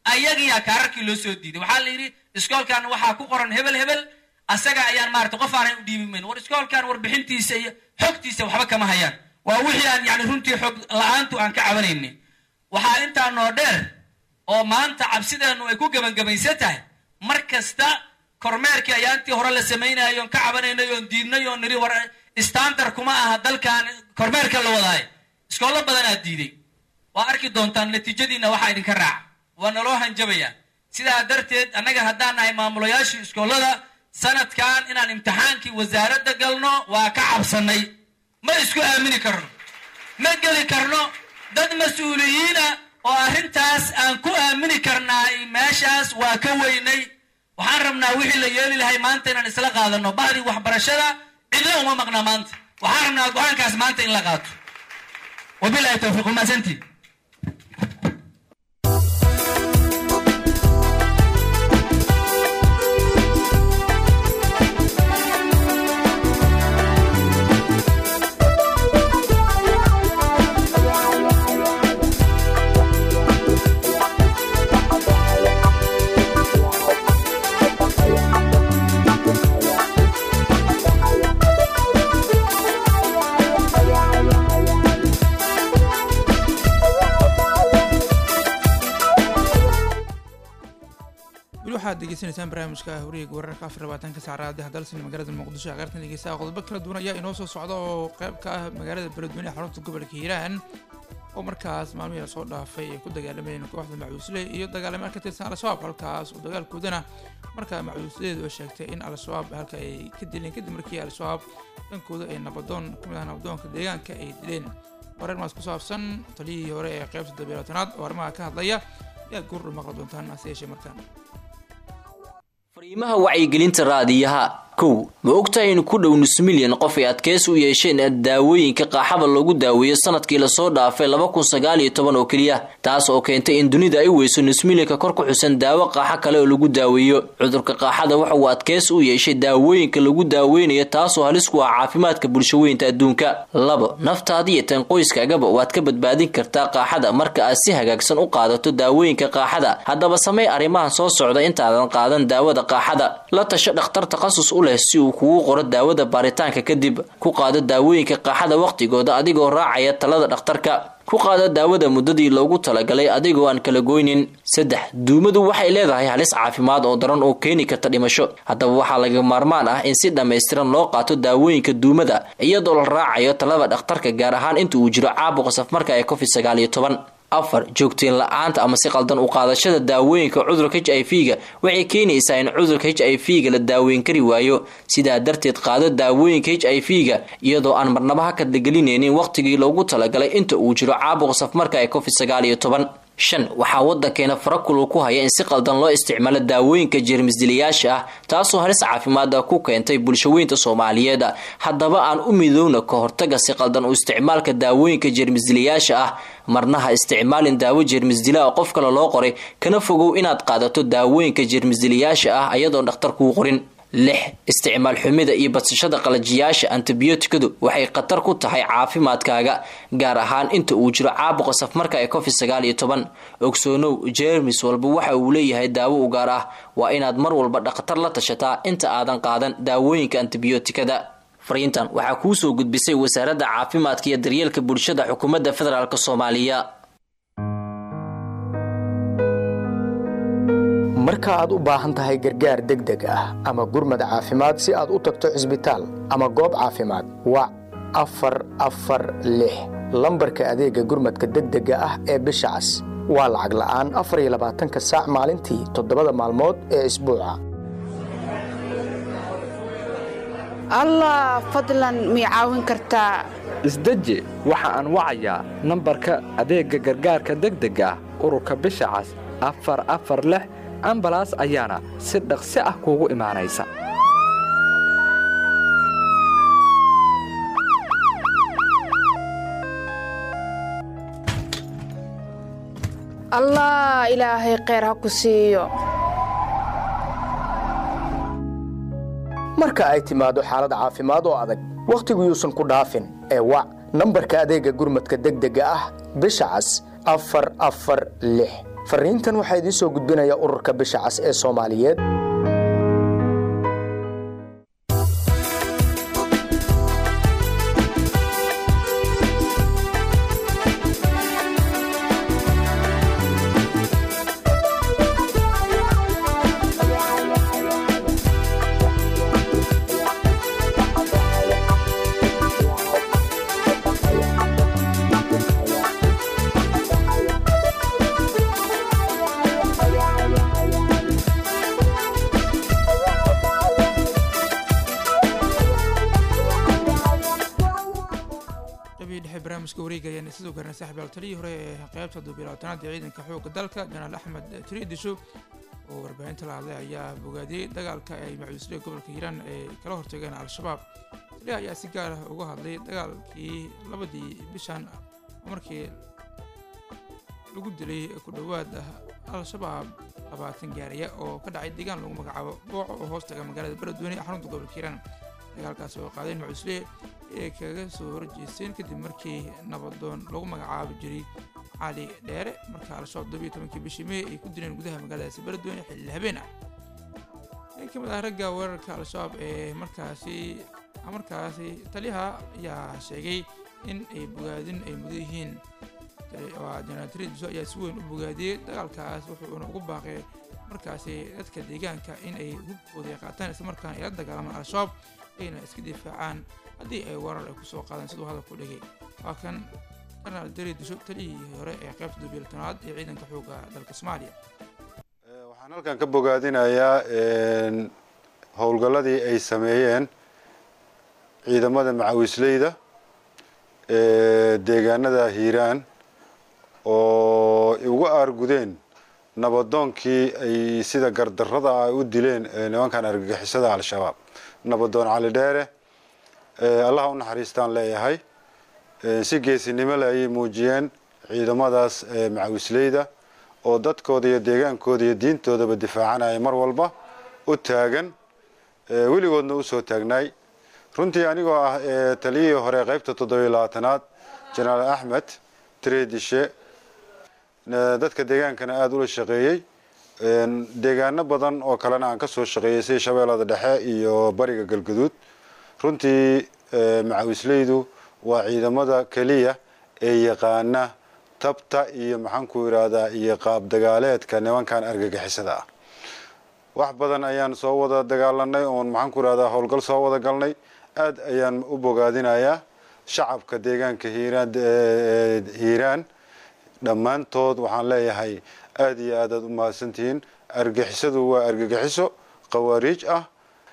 ayagiyaa kaararkii loo soo diiday waxaa la yidhi iskoolkan waxaa ku qoran hebel hebel asaga ayaan maarata qof aanan u dhiibi mayn war iskoolkan warbixintiisa iyo xogtiisa waxba kama hayaan waa wixii aan yani runtii xog la-aantu aan ka cabanayni waxaa intaa noo dheer oo maanta cabsideennu ay ku gebangebaysan tahay mar kasta kormeerkii ayaa intii hore la samaynayo oon ka cabanaynay oon diidnay oon niri war standard kuma aha dalkan kormeerka la wadaayo iskoollo badanaa diiday waa arki doontaan natiijadiina waxaa idinka raaca waa naloo hanjabayaa sidaa darteed annaga haddaan nahay maamulayaashii iskoollada sanadkan inaan imtixaankii wasaaradda galno waa ka cabsannay ma isku aamini karno ma geli karno dad mas-uuliyiina oo arrintaas aan ku aamini karnaa meeshaas waa ka weynay waxaan rabnaa wixii la yeeli lahay maanta inaan isla qaadano bahdii waxbarashada cidna uma maqnaa maanta waxaan rabnaa go-aankaas maanta in la qaato wabilahi towfiiq umaasantii weli waxaad degeysanaysaan barnaamijka horiga wararka afar labaatanka saacadaha dalsan magaalada muqdisho ee qaartan dhegeystaha qodobo kala duwan ayaa inoo soo socda oo qayb ka ah magaalada beledweyne ee xarunta gobolka hiiraan oo markaas maalmihii lasoo dhaafay ay ku dagaalamayeen kooxda macuusle iyo dagaalamayaal ka tirsan al-shabaab halkaas oo dagaalkoodana markaa macuusleedu ay sheegtay in al-shabaab halka ay ka dileen kadib markii al-shabaab dhankooda ay nabadoon kamid ah nabadoonka deegaanka ay dileen wareer maas ku saabsan taliyihii hore ee qaybta dabeelatanaad oo arrimaha ka hadlaya ayaad goordhow maqli doontaan hase yeeshee markaan fariimaha wacyigelinta raadiyaha kow ma ogtahay in ku dhow nus milyan qof ay adkeys u yeesheen daawooyinka qaaxada loogu daaweeyo sanadkii lasoo dhaafay laba kun sagaal iyo toban oo keliya taas oo keentay in dunida ay weyso nus milyanka kor ku xusan daawo qaaxo kale oo lagu daaweeyo cudurka qaaxada waxa uu adkeys u yeeshay daawooyinka lagu daaweynayo taasoo halis ku ah caafimaadka bulshaweynta adduunka labo naftaada iyo tan qoyskaagaba waad ka badbaadin kartaa qaaxada marka aad si hagaagsan u qaadato daawooyinka qaaxada haddaba samey arrimahan soo socda intaadan qaadan daawada qaaxada la tasho dhakhtar takhasus u leh si uu kugu qoro daawada baaritaanka kadib ku qaado daawooyinka qaaxada wakhtigooda adigoo raacaya talada dhakhtarka ku qaado daawada muddadii loogu talagalay adigoo aan kala goynin saddex duumadu waxay leedahay halis caafimaad oo daran oo keeni karta dhimasho haddaba waxaa laga maarmaan ah in si dhammaystiran loo qaato daawooyinka duumada iyadoo la raacayo talada dhakhtarka gaar ahaan inta uu jiro caabuqa safmarka ee covid sagaal iyo toban afar joogteen la-aanta ama si qaldan u qaadashada daawooyinka cudurka h i v ga waxay keenaysaa in cudurka h i v ga la daaweyn kari waayo sidaa darteed qaado daawooyinka h i v ga iyadoo aan marnaba ha kadlagelinaynin wakhtigii loogu talagalay inta uu jiro caabuqa safmarka ee covid sagaal iyo toban shan waxaa waddankeena farakulu ku haya in si qaldan loo isticmaalo daawooyinka jeermisdilayaasha ah taasoo halis caafimaada ku keentay bulshaweynta soomaaliyeed haddaba aan u midoowna ka hortaga si qaldan u isticmaalka daawooyinka jeermisdilayaasha ah marna ha isticmaalin daawo jeermisdila oo qof kale loo qoray kana fogow inaad qaadato daawooyinka jeermisdilayaasha ah ayadoon dhakhtar kuu qorin lix isticmaal xumida iyo badsashada qalajiyaasha antibiyootikadu waxay khatar ku tahay caafimaadkaaga gaar ahaan inta uu jiro caabuqa safmarka ee covid sagaal iyo toban ogsoonow jeermis walba waxa uu leeyahay daawo u gaar ah waa inaad mar walba dhakhtar la tashataa inta aadan qaadan daawooyinka antibiyootikada fariintan waxaa kuu soo gudbisay wasaaradda caafimaadka iyo daryeelka bulshada xukuumadda federaalk soomaaliya marka aad u baahan tahay gargaar degdeg ah ama gurmad caafimaad si aad u tagto cisbitaal ama goob caafimaad wac afar afar lix lambarka adeega gurmadka degdega ah ee bisha cas waa lacag la'aan afar iyo labaatanka saac maalintii toddobada maalmood ee isbuuca allah fadlan mii caawin kartaa isdeji waxa aan wacayaa nambarka adeegga gargaarka degdega ah ururka bisha cas afar afar lix ambalaas ayaana si dhaqsi ah kuugu imaanaysa allah ilaahay kheyr ha ku siiyo marka ay timaado xaalad caafimaad oo adag wakhtigu yuusan ku dhaafin ee wac nambarka adeegga gurmadka degdega ah bisha cas afar afar lix fariintan waxaa idiin soo gudbinaya ururka bisha cas ee soomaaliyeed qabii dhexe barnaamijka wareega ayaan sidoo kalena saaxiibaal taliyii hore ee qeybta dubilaatanaad ee ciidanka xoogga dalka janaal axmed tiriidisho oo warbaahinta la hadlay ayaa bogaadiyey dagaalka ay macuusle gobolka hiiraan ay kala hortageen al-shabaab taliya ayaa si gaar ah uga hadlay dagaalkii labadii bishan markii lagu dilay ku dhowaad al-shabaab labaatan gaariya oo ka dhacay deegaan lagu magacaabo booco oo hoos taga magaalada beledweyne ee xarunta gobolka hiiraan dagaalkaasi oo qaadeen macuusle ee kaga soo horjeesteen kadib markii nabadoon lagu magacaabi jiray cali dheere marka al-shabaab todobiyo tobankii bishii mey ay ku dileen gudaha magaaladaasi beledweyne xilli habeen ah nin ka mid ah ragga weerarka al-shabaab ee markaasi markaasi taliyaha ayaa sheegay in ay bogaadin ay mudan yihiin janaal tiridiso ayaa si weyn u bogaadiyey dagaalkaas wuxuuna ugu baaqay markaasi dadka deegaanka in ay hubkooda qaataan islamarkaana ay la dagaalamaan al-shabaab ayna iska difaacaan haddii ay weerar ay kusoo qaadaan siduu hadalku dhigay waa kan janaal tiridiso taliyihii hore ee qaybta dubilatanaad ee ciidanka xoogga dalka soomaaliya waxaan halkan ka bogaadinayaa howlgalladii ay sameeyeen ciidamada macawisleyda ee deegaanada hiiraan oo ugu aargudeen nabadoonkii ay sida gardarrada ah u dileen nimankan argagixisada al-shabaab nabadoon cali dheere allaha u naxariistaan leeyahay si geesinimo le ayay muujiyeen ciidamadaas macawisleyda oo dadkooda iyo deegaankooda iyo diintoodaba difaacanaya mar walba u taagan weligoodna usoo taagnaay runtii anigoo ah taliyihii hore qaybta toddobiyo labaatanaad janaal axmed tredishe dadka deegaankana aada ula shaqeeyey deegaano badan oo kalena aan kasoo shaqeeyey sida shabeellada dhexe iyo bariga galgaduud runtii macawisleydu waa ciidamada keliya ee yaqaana tabta iyo maxaanku yidhaahdaa iyo qaab dagaaleedka nimankan argagixisada ah wax badan ayaan soo wada dagaalanay oon maxaanku yidhahdaa howlgal soo wada galnay aad ayaan u bogaadinayaa shacabka deegaanka hiiraan hiiraan dhammaantood waxaan leeyahay aada iyo aad aad u mahadsantihiin argixisadu waa argagixiso khawaariij ah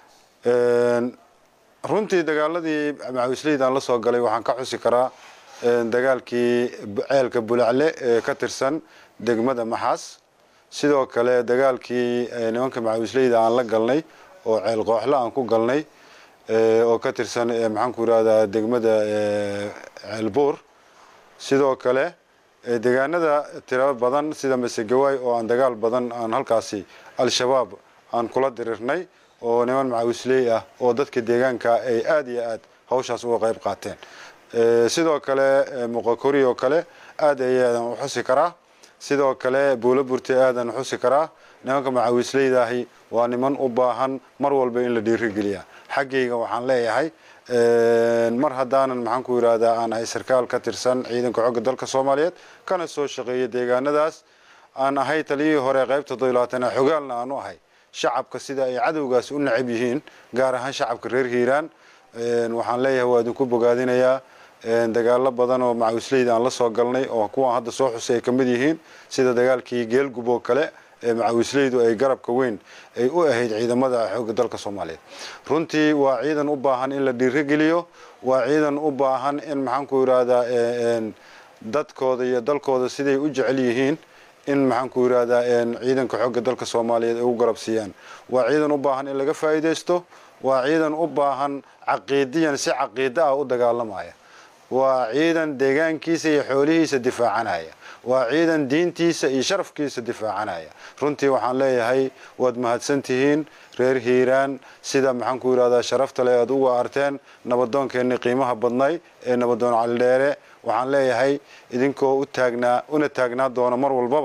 runtii dagaaladii macawisleydan la soo galay waxaan ka xusi karaa dagaalkii ceelka bulacle ee ka tirsan degmada maxaas sidoo kale dagaalkii nimanka macawisleyda aan la galnay oo ceel qooxle aan ku galnay oo ka tirsan maxaanku yidhahdaa degmada ceelbuur sidoo kale deegaanada tiro badan sida masegawaay oo aan dagaal badan aan halkaasi al-shabaab aan kula dirirnay oo niman macawisley ah oo dadka deegaanka ay aada iyo aad hawshaas uga qayb qaateen sidoo kale muqokori oo kale aad ayaadan u xusi karaa sidoo kale buulo burte aadan u xusi karaa nimanka macawisleydahi waa niman u baahan mar walba in la dhiirigeliya xaggayga waxaan leeyahay mar haddaanan maxaanku yidhaahdaa aan ahay sarkaal ka tirsan ciidanka xogga dalka soomaaliyeed kana soo shaqeeya deegaanadaas aan ahay taliyihii hore qaybta doylaatana xogaalna aan u ahay shacabka sida ay cadowgaas u nacab yihiin gaar ahaan shacabka reer hiiraan waxaan leeyahay waa idinku bogaadinayaa dagaalo badan oo macawisleyda aan la soo galnay oo kuwaan hadda soo xusay ay ka mid yihiin sida dagaalkii geelgub oo kale ee macawisleydu ay garabka weyn ay u ahayd ciidamada xoogga dalka soomaaliyeed runtii waa ciidan u baahan in la dhiirigeliyo waa ciidan u baahan in maxaanku yidhaahdaa dadkooda iyo dalkooda siday u jecel yihiin in maxaanku yidhaahdaa ciidanka xoogga dalka soomaaliyeed ay u garab siiyaan waa ciidan u baahan in laga faa'iidaysto waa ciidan u baahan caqiidiyan si caqiida ah u dagaalamaya waa ciidan deegaankiisa iyo xoolihiisa difaacanaya waa ciidan diintiisa iyo sharafkiisa difaacanaya runtii waxaan leeyahay waad mahadsantihiin reer hiiraan sida maxaanku yidhahdaa sharafta le aad uga arteen nabadoonkeenni qiimaha badnay ee nabadoon calidheere waxaan leeyahay idinkoo u taagnaa una taagnaa doona mar walbaba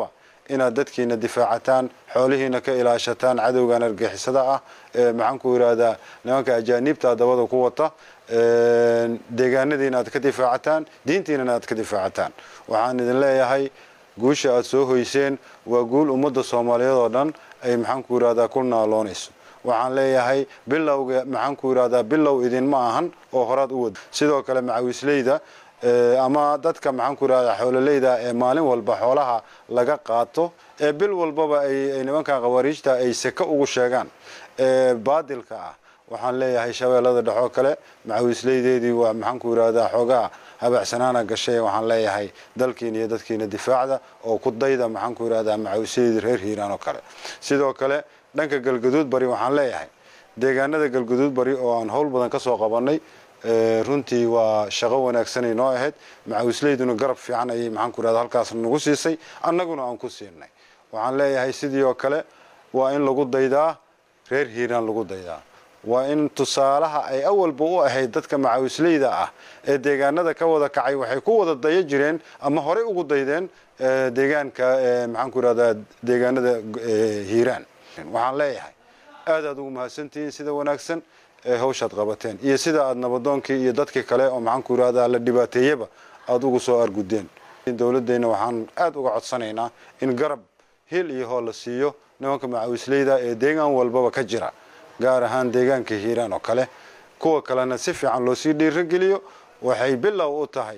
inaad dadkiina difaacataan xoolihiina ka ilaashataan cadowgan argixisada ah ee maxaan ku yidhaahdaa nimanka ajaaniibta dabada ku wata deegaanadiina aad ka difaacataan diintiinana aad ka difaacataan waxaan idin leeyahay guusha aad soo hoyseen waa guul ummadda soomaaliyeed oo dhan ay maxaan ku yidhahdaa ku naaloonayso waxaan leeyahay bilowga maxaan ku yidhahdaa bilow idinma ahan oo horaad u wada sidoo kale macawisleyda ama dadka maxaan ku yidhahdaa xoololeyda ee maalin walba xoolaha laga qaato ee bil walbaba ay nimankan khawaariijta ay seke ugu sheegaan ee baadilka ah waxaan leeyahay shabeellada dhexoo kale macawisleydeedii waa maxaan ku yidhahdaa xoogaa habacsanaana gashay waxaan leeyahay dalkiina iyo dadkiina difaacda oo ku dayda maxaan ku yidhahdaa macawisleydii reer hiiraan oo kale sidoo kale dhanka galgaduud bari waxaan leeyahay deegaanada galgaduud bari oo aan howl badan ka soo qabannay runtii waa shaqo wanaagsanay noo ahayd macawisleyduna garab fiican ayay maxaan ku yidhahdaa halkaas nagu siisay annaguna aan ku siinay waxaan leeyahay sidii oo kale waa in lagu daydaa reer hiiraan lagu daydaa waa in tusaalaha ay awalba u ahayd dadka macawisleyda ah ee deegaanada ka wada kacay waxay ku wada daya jireen ama horey ugu daydeen deegaanka maxaan ku yidhahdaa deegaanada hiiraan waxaan leeyahay aad aad ugu mahadsantihiin sida wanaagsan ee hawshaad qabateen iyo sida aad nabadoonkii iyo dadkii kale oo maxaan ku yidhahdaa la dhibaateeyaba aada ugu soo argudeen dowladdeena waxaan aad uga codsanaynaa in garab hil iyo hool la siiyo nimanka macawisleyda ee deegaan walbaba ka jira gaar ahaan deegaanka hiiraan oo kale kuwa kalena si fiican loo sii dhiirogeliyo waxay bilow u tahay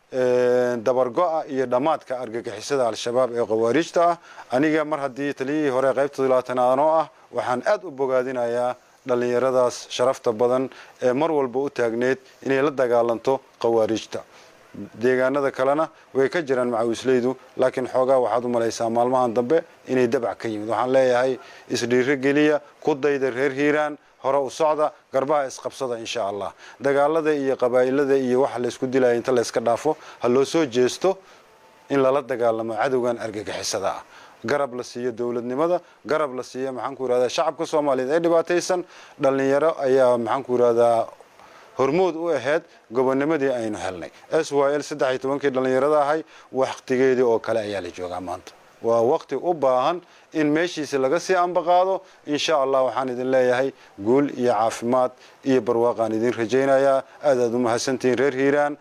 dabargo-a iyo dhammaadka argagixisada al-shabaab ee khawaariijta ah aniga mar haddii taliyihii hore qaybta labaatanaad oo ah waxaan aad u bogaadinayaa dhallinyaradaas sharafta badan ee mar walba u taagneed inay la dagaalanto khawaariijta deegaanada kalena way ka jiraan macawisleydu laakiin xoogaa waxaad u malaysaa maalmahan dambe inay dabac ka yimid waxaan leeyahay isdhiirogeliya ku dayda reer hiiraan hore u socda garbaha isqabsada insha allah dagaalada iyo qabaa'ilada iyo waxa laysku dilaya inta layska dhaafo ha loo soo jeesto in lala dagaalamo cadowgan argagixisada ah garab la siiyo dowladnimada garab la siiyo maxaan ku yidhahdaa shacabka soomaaliyeed ee dhibaataysan dhallinyaro ayaa maxaan ku yidhahdaa hormood u ahayd gobonimadii aynu helnay s y l saddex iyo tobankii dhallinyarada ahay waqtigeedii oo kale ayaa la joogaa maanta waa waqti u baahan in meeshiisi laga sii ambaqaado insha allah waxaan idin leeyahay guul iyo caafimaad iyo barwaaqaan idin rajaynayaa aad aad u mahadsantihiin reer hiiraan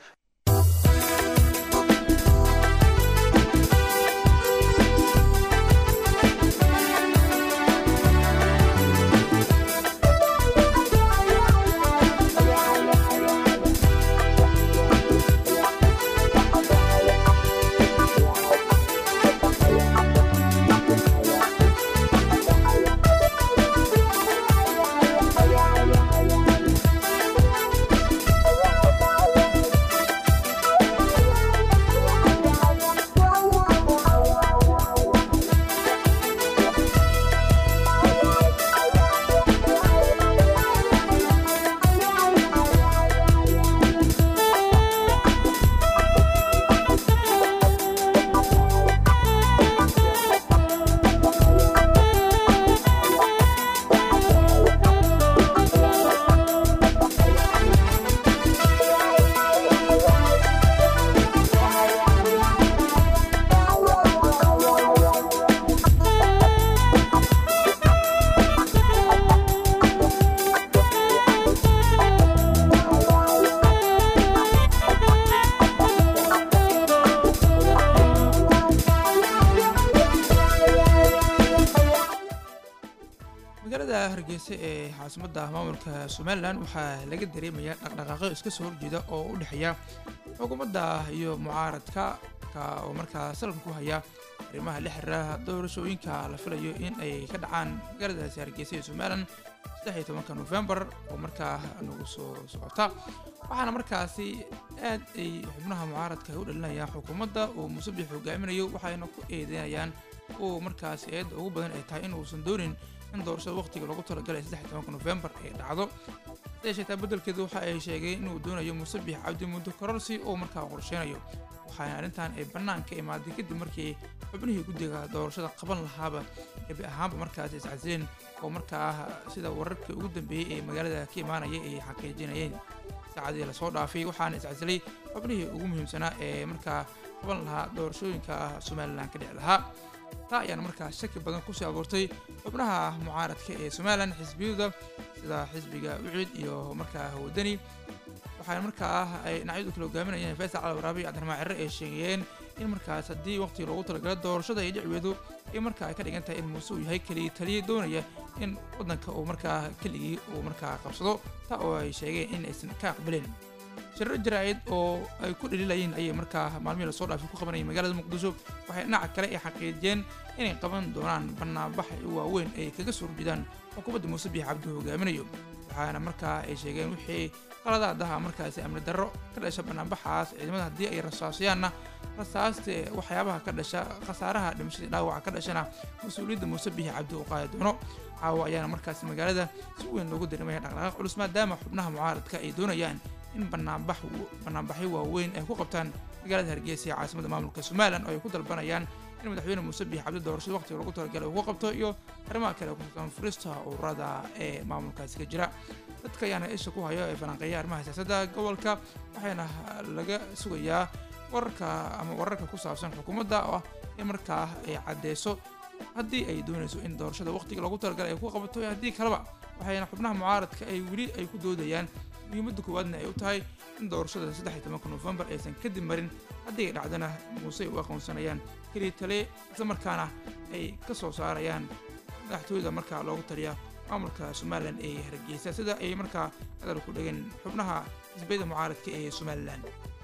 magaalada hargeysa ee caasimadda maamulka somalilan waxaa laga dareemayaa dhaqdhaqaaqyo iska soo horjeeda oo u dhexeeya xukuumadda iyo mucaaradka ka oo markaa salka ku haya arrimaha la xiriira doorashooyinka la filayo in ay ka dhacaan magaaladaasi hargeysa ee somalilan saddex iyo tobanka nofembar oo markaa nagu soo socota waxaana markaasi aad ay xubnaha mucaaradka u dhalinayaan xukuumadda uu musabix hogaaminayo waxayna ku eedeynayaan uu markaasi eedda ugu badan ay tahay in uusan doonin in doorashada waqtiga loogu talagalay saddex iyo tobanka nofembar ay dhacdo siday sheegtaa beddelkeedu waxa ay sheegeen inuu doonayo musabix cabdi muddo kororsi oo markaa qorsheynayo waxaana arrintan ay bannaan ka imaaday kadib markii xubnihii guddiga doorashada qaban lahaaba gebi ahaanba markaasi iscasileen oo markaa sida wararkii ugu dambeeyey ee magaalada ka imaanaya ay xaqiijinayeen saacadii lasoo dhaafay waxaana iscasilay xubnihii ugu muhiimsanaa ee markaa qaban lahaa doorashooyinka somalilan ka dhici lahaa taa ayaana markaa shaki badan kusii abuurtay xubnaha mucaaradka ee somalilan xisbiyada sida xisbiga ucid iyo markaa wadani waxaana markaa ay dhinacyadu kala hogaaminayeen faysal cali waraabe iyo cabdiraxmaan cirre ay sheegayeen in markaas haddii waqti loogu talagala doorashada ay dhicweedu ay markaa ay ka dhigan tahay in muuse uu yahay keligii taliya doonaya in waddanka uu markaa keligii uu markaa qabsado taa oo ay sheegeen in aysan ka aqbalin shirar jaraa'id oo ay ku dhaliilayeen ayay markaa maalmihii lasoo dhaafay ku qabanayeen magaalada muqdisho waxay dhinaca kale ay xaqiijiyeen inay qaban doonaan banaanbax waaweyn ay kaga soo horjeedaan xukuumadda muuse biix cabdi hogaaminayo waxaana markaa ay sheegeen wixii qaladaadaha markaasi amni darro ka dhasha banaanbaxaas ciidamada haddii ay rasaasiyaanna rasaaste waxyaabaha ka dhasha khasaaraha dhimashadii dhaawaca ka dhashana mas-uuliyadda muuse biix cabdi uu qaadi doono caawa ayaana markaasi magaalada si weyn loogu dareemaya dhaqdhaqaaq culus maadaama xubnaha mucaaradka ay doonayaan in banaanbax banaanbaxyo waaweyn ay ku qabtaan magaalada hargeysa ee caasimada maamulka somalilan oo ay ku dalbanayaan in madaxweyne muuse biix cabdi doorashada waqtiga lagu talagalay uu ku qabto iyo arrimaha kale ku saabsan furista ururada ee maamulkaasi ka jira dadka ayaana isha ku hayo ee falanqeeya arrimaha siyaasadda gobolka waxaana laga sugayaa wararka ama wararka ku saabsan xukuumadda oo ah in markaa ay caddeyso haddii ay doonayso in doorashada waqtiga loogu talagalay ay ku qabato iyo haddii kaleba waxayna xubnaha mucaaradka ay weli ay ku doodayaan muhiimadda koowaadna ay u tahay in doorashada saddex iyo tobanka nofembar aysan kadib marin haddii ay dhacdana muuse ay u aqoonsanayaan keliya tale isla markaana ay ka soo saarayaan madaxtooyada markaa loogu taliya maamulka somalilan ee hargeysa sida ay markaa hadal ku dhegeen xubnaha xisbiyada mucaaradka ee somalilan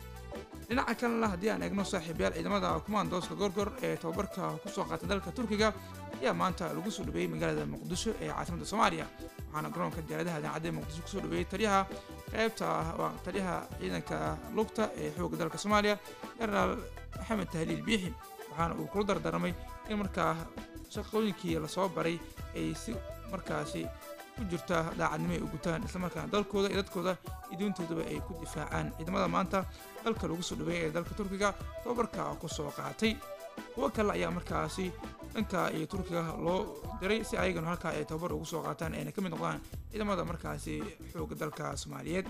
dhinaca kalena haddii aan eegno saaxiibayaal ciidamada kumaandooska gorgor ee tababarka kusoo qaatay dalka turkiga ayaa maanta lagu soo dhaweeyey magaalada muqdisho ee caasimadda soomaaliya waxaana garoonka diyaaradaha daacadda muqdisho kusoo dhaweeyey taliyaha qaybta waa taliyaha ciidanka lugta ee xoogga dalka soomaaliya genaraal maxamed tahliil biixi waxaana uu kula dardaarmay in markaa shaqooyinkii lasoo baray ay si markaasi ku jirta daacadnimo ay u gutaan islamarkaana dalkooda iyo dadkooda iyo diintoodaba ay ku difaacaan ciidamada maanta dalka lagu soo dhaweeyay ee dalka turkiga tababarka ku soo qaatay kuwo kale ayaa markaasi dhanka iyo turkiga loo diray si ayagana halkaa ay tababar ugu soo qaataan ayna ka mid noqdaan ciidamada markaasi xoogga dalka soomaaliyeed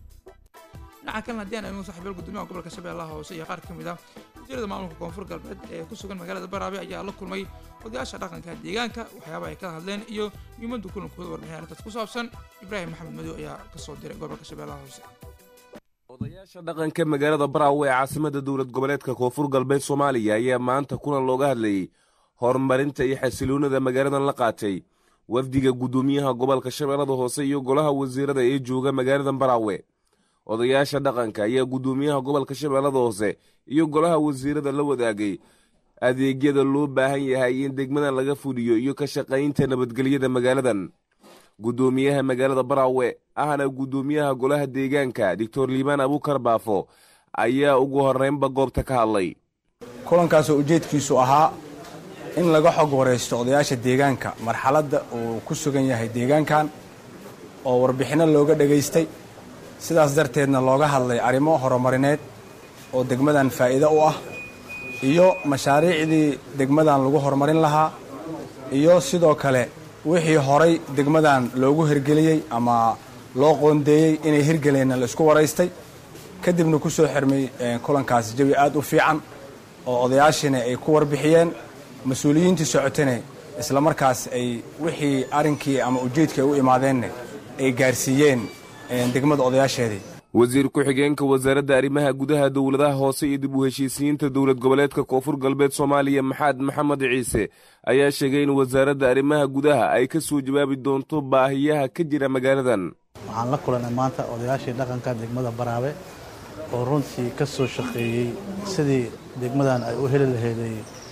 dhinaca kalena haddii aan eegno saaxiibayaal gudoomiyaha gobolka shabeellaha hoose iyo qaar ka mid ah wasiirada maamulka koonfur galbeed ee ku sugan magaalada baraabe ayaa la kulmay odayaasha dhaqanka deegaanka waxyaabaha ay ka hadleen iyo muhiimadda kulankooda warbixin arrintaas ku saabsan ibraahim maxamed madow ayaa ka soo diray gobolka shabeellaha hoose odayaasha dhaqanka magaalada baraawe ee caasimada dowlad goboleedka koonfur galbeed soomaaliya ayaa maanta kulan looga hadlayey horumarinta iyo xasiloonida magaaladan la qaatay wafdiga guddoomiyaha gobolka shabeellada hoose iyo golaha wasiirada ee jooga magaaladan baraawe odayaasha dhaqanka ayaa guddoomiyaha gobolka shabeellada hoose iyo golaha wasiirada la wadaagay adeegyada loo baahan yahay in degmadan laga fuliyo iyo ka shaqaynta nabadgelyada magaaladan guddoomiyaha magaalada baraawe ahna guddoomiyaha golaha deegaanka doctor liibaan abuukar baafo ayaa ugu horreynba goobta ka hadlay kulankaasoo ujeedkiisu ahaa in laga xog waraysto odayaasha deegaanka marxaladda uu ku sugan yahay deegaankan oo warbixinno looga dhegaystay sidaas darteedna looga hadlay arrimo horumarineed oo degmadan faa'iido u ah iyo mashaariicdii degmadan lagu horumarin lahaa iyo sidoo kale wixii horay degmadan loogu hirgeliyey ama loo qoondeeyey inay hirgeleenna la isku waraystay kadibna ku soo xirmay kulankaasi jawi aad u fiican oo odayaashiina ay ku warbixiyeen mas-uuliyiintii socotane isla markaas ay wixii arrinkii ama ujeedkii ay u imaadeenna ay gaarsiiyeen degmada odayaasheedii wasiir ku-xigeenka wasaaradda arrimaha gudaha dowladaha hoose iyo dib u heshiisiyiinta dowlad goboleedka koonfur galbeed soomaaliya maxamed maxamed ciise ayaa sheegay in wasaaradda arrimaha gudaha ay ka soo jawaabi doonto baahiyaha ka jira magaaladan waxaan la kulanay maanta odayaashii dhaqanka degmada baraabe oo runtii ka soo shaqeeyey sidii degmadan ay u heli laheeday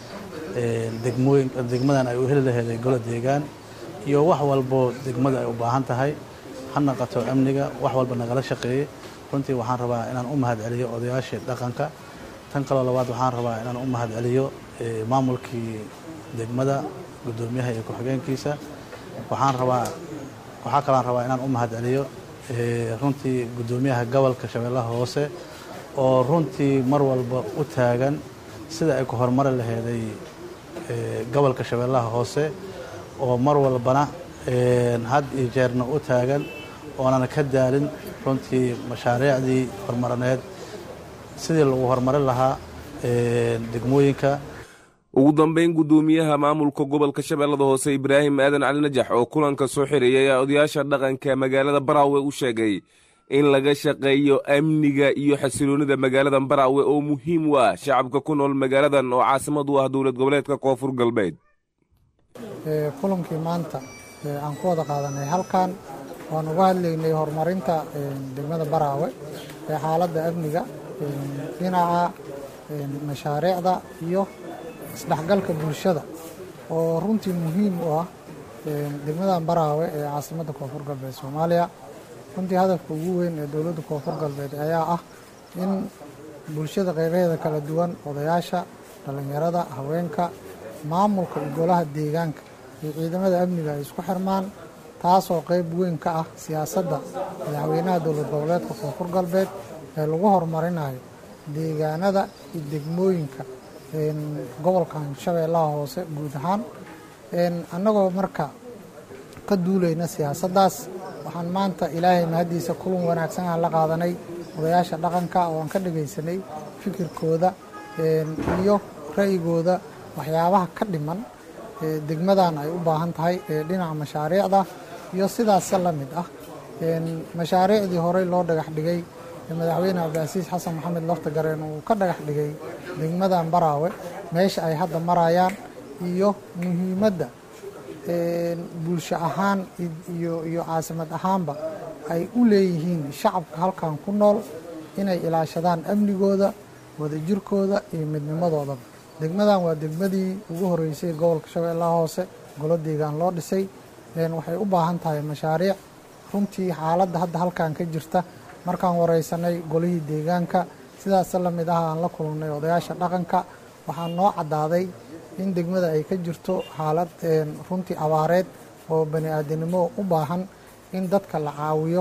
degmooyin degmadan ay u heli laheeday golo deegaan iyo wax walbo degmada ay u baahan tahay ha naqato amniga wax walba nagala shaqeeyey runtii waxaan rabaa inaan u mahad celiyo odayaashii dhaqanka tan kaloo labaad waxaan rabaa inaan u mahad celiyo maamulkii degmada guddoomiyaha iyo ku-xigeenkiisa waxaan rabaa waxaa kaloan rabaa inaan u mahad celiyo runtii guddoomiyaha gobolka shabeellaha hoose oo runtii mar walba u taagan sida ay ku horumari laheeday gobolka shabeellaha hoose oo mar walbana had iyo jeerna u taagan oonan ka daalin runtii mashaariicdii horumarineed sidii lagu horumarin lahaa degmooyinka ugu dambayn guddoomiyaha maamulka gobolka shabeellada hoose ibraahim aadan cali najax oo kulanka soo xirayay ayaa odayaasha dhaqanka magaalada baraawe u sheegay in laga shaqeeyo amniga iyo xasiloonnida magaalada baraawe oo muhiim u ah shacabka ku nool magaaladan oo caasimad u ah dowlad goboleedka koonfur galbeed kulankii maanta aan ku wada qaadanay halkan waan uga hadlaynay horumarinta degmada baraawe ee xaaladda amniga dhinaca mashaariicda iyo isdhexgalka bulshada oo runtii muhiim u ah degmadan baraawe ee caasimadda koonfur galbeed soomaaliya runtii hadafka ugu weyn ee dowladda koonfur galbeed ayaa ah in bulshada qeybaheeda kala duwan odayaasha dhallinyarada haweenka maamulka iyo golaha deegaanka iyo ciidamada amniga ay isku xirmaan taasoo qeyb weyn ka ah siyaasadda madaxweynaha dowlad goboleedka koonfur galbeed ee lagu horumarinayo deegaanada iyo degmooyinka gobolkan shabeellaha hoose guud ahaan annagoo marka ka duulayna siyaasaddaas waxaan maanta ilaahay mahaddiisa kulan wanaagsan aan la qaadanay odayaasha dhaqanka oo aan ka dhagaysanay fikirkooda iyo ra'yigooda waxyaabaha ka dhiman degmadan ay u baahan tahay dhinaca mashaariicda iyo sidaasa la mid ah mashaariicdii horey loo dhagax dhigay madaxweyne cabdicasiis xasan maxamed laftagareen uu ka dhagax dhigay degmadan baraawe meesha ay hadda marayaan iyo muhiimadda bulsho ahaan iyo caasimad ahaanba ay u leeyihiin shacabka halkan ku nool inay ilaashadaan amnigooda wadajirkooda iyo midnimadoodaba degmadan waa degmadii ugu horeysay gobolka shabeellaha hoose golo deegaan loo dhisay waxay u baahan tahay mashaariic runtii xaaladda hadda halkan ka jirta markaan wareysanay golihii deegaanka sidaasa la mid ah aan la kulannay odayaasha dhaqanka waxaa noo caddaaday in degmada ay ka jirto xaalad runtii abaareed oo bani aadanimo u baahan in dadka la caawiyo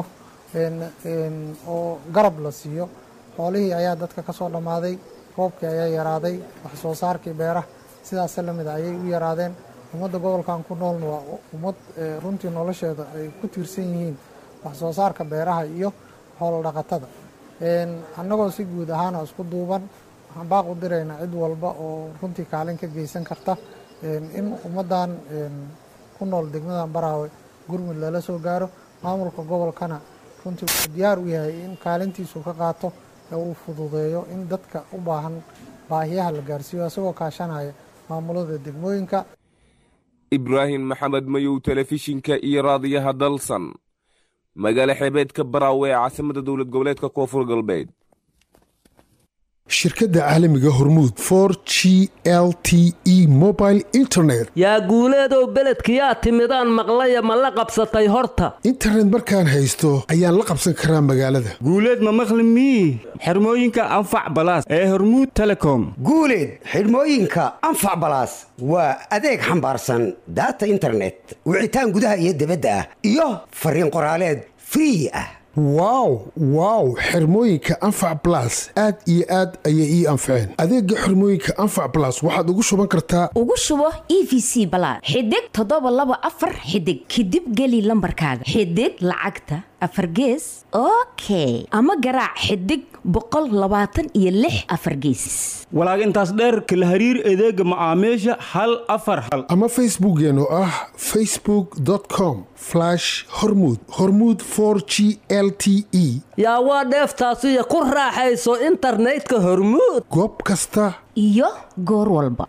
oo garab la siiyo xoolihii ayaa dadka ka soo dhammaaday roobkii ayaa yaraaday wax soo saarkii beeraha sidaasa la mid a ayay u yaraadeen ummadda gobolkan ku noolna waa ummad runtii nolosheeda ay ku tiirsan yihiin wax soo saarka beeraha iyo xoolo dhaqatada annagoo si guud ahaana isku duuban waxaan baaq u diraynaa cid walba oo runtii kaalin ka geysan karta in ummaddan ku nool degmadan baraawe gurmud lala soo gaaro maamulka gobolkana runtii wuxuu diyaar u yahay in kaalintiisu ka qaato ee uu fududeeyo in dadka u baahan baahiyaha la gaarsiiyo isagoo kaashanaya maamulada degmooyinka ibraahim maxamed mayow telefishinka iyo raadiyaha dalsan magaalo xeebeedka baraawe ee caasimada dowlad goboleedka koonfur galbeed shirkadda caalamiga hormuud for g l t e mobile internet yaa guuleedow beledkiyaa timidaan maqlaya ma la qabsatay horta internet markaan haysto ayaan la qabsan karaa magaalada guuleed ma maqli mii xirmooyinka anfac balaas ee hormuud telecom guuleed xidhmooyinka anfac balaas waa adeeg xambaarsan daata internet wicitaan gudaha iyo dibadda ah iyo fariin qoraaleed free ah wow wow xirmooyinka anfac balas aad iyo aad ayay ii anfaceen adeega xirmooyinka anfac balas waxaad ugu shuban kartaa ugu shubo e v c balaad xidig toddoba laba afar xidig kadib geli lambarkaaga xidig lacagta afar gees okay ama garaac xidig boqol labaatan iyo lix afar gees walaag intaas dheer kala hariir adeega macaamiisha hal afar hal ama facebookeen oo ah facebook com hormud hormud g l t e yaa waa dheeftaasiyo ku raaxayso internetka hormuud goob kasta iyo goor walba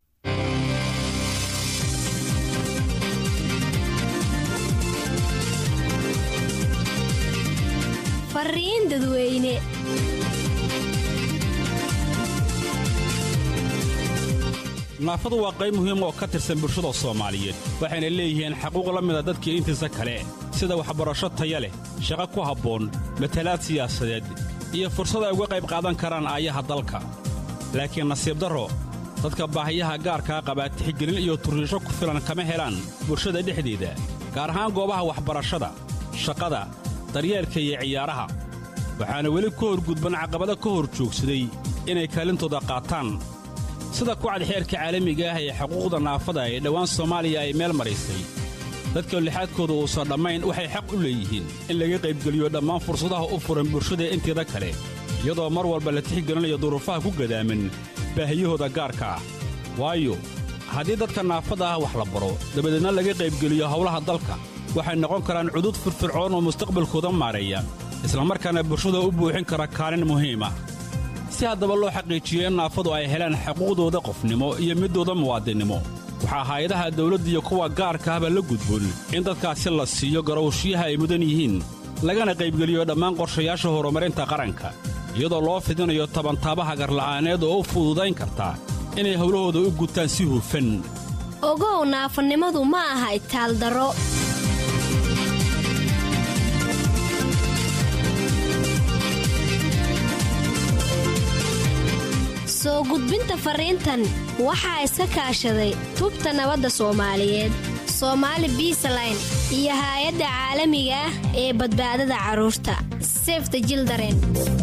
fariin dadweyne naafadu waa qayb muhiim oo ka tirsan bulshada soomaaliyeed waxayna leeyihiin xaquuq la mida dadkii intiisa kale sida waxbarasho taya leh shaqo ku habboon matalaad siyaasadeed iyo fursad ay uga qayb qaadan karaan aayaha dalka laakiin nasiib darro dadka baahiyaha gaarkaa qabaa tixgelin iyo turriisho ku filan kama helaan bulshada dhexdeeda gaar ahaan goobaha waxbarashada shaqada daryeelka iyo ciyaaraha waxaana weli ka horgudban caqabado ka hor joogsaday inay kaalintooda qaataan sida kucad xeerka caalamiga ah ee xuquuqda naafada ee dhowaan soomaaliya ay meel maraysay dadka lixaadkooda uusan dhammayn waxay xaq u leeyihiin in laga qaybgeliyo dhammaan fursadaha u furan bulshada inteeda kale iyadoo mar walba la tixgelinayo duruufaha ku gadaaman baahiyahooda gaarka ah waayo haddii dadka naafada ah wax la baro dabadeedna laga qaybgeliyo howlaha dalka waxay noqon karaan cudud firfircoon oo mustaqbalkooda maareeya islamarkaana bulshada u buuxin kara kaalin muhiim ah si haddaba loo xaqiijiyo in naafadu ay helaan xuquuqdooda qofnimo iyo midooda muwaadinnimo waxaa hay-adaha dawladda iyo kuwa gaarka ahba la gudboon in dadkaasi la siiyo garowshiyaha ay mudan yihiin lagana qaybgeliyo dhammaan qorshayaasha horumarinta qaranka iyadoo loo fidinayo tabantaabaha garla'aaneed oo u fududayn karta inay howlahooda u gutaan si hufan ogow naafanimadu ma aha itaaldaro soo gudbinta fariintan waxaa iska kaashaday tubta nabadda soomaaliyeed soomaali biisaline iyo haay-adda caalamiga ah ee badbaadada carruurta sefta jildaren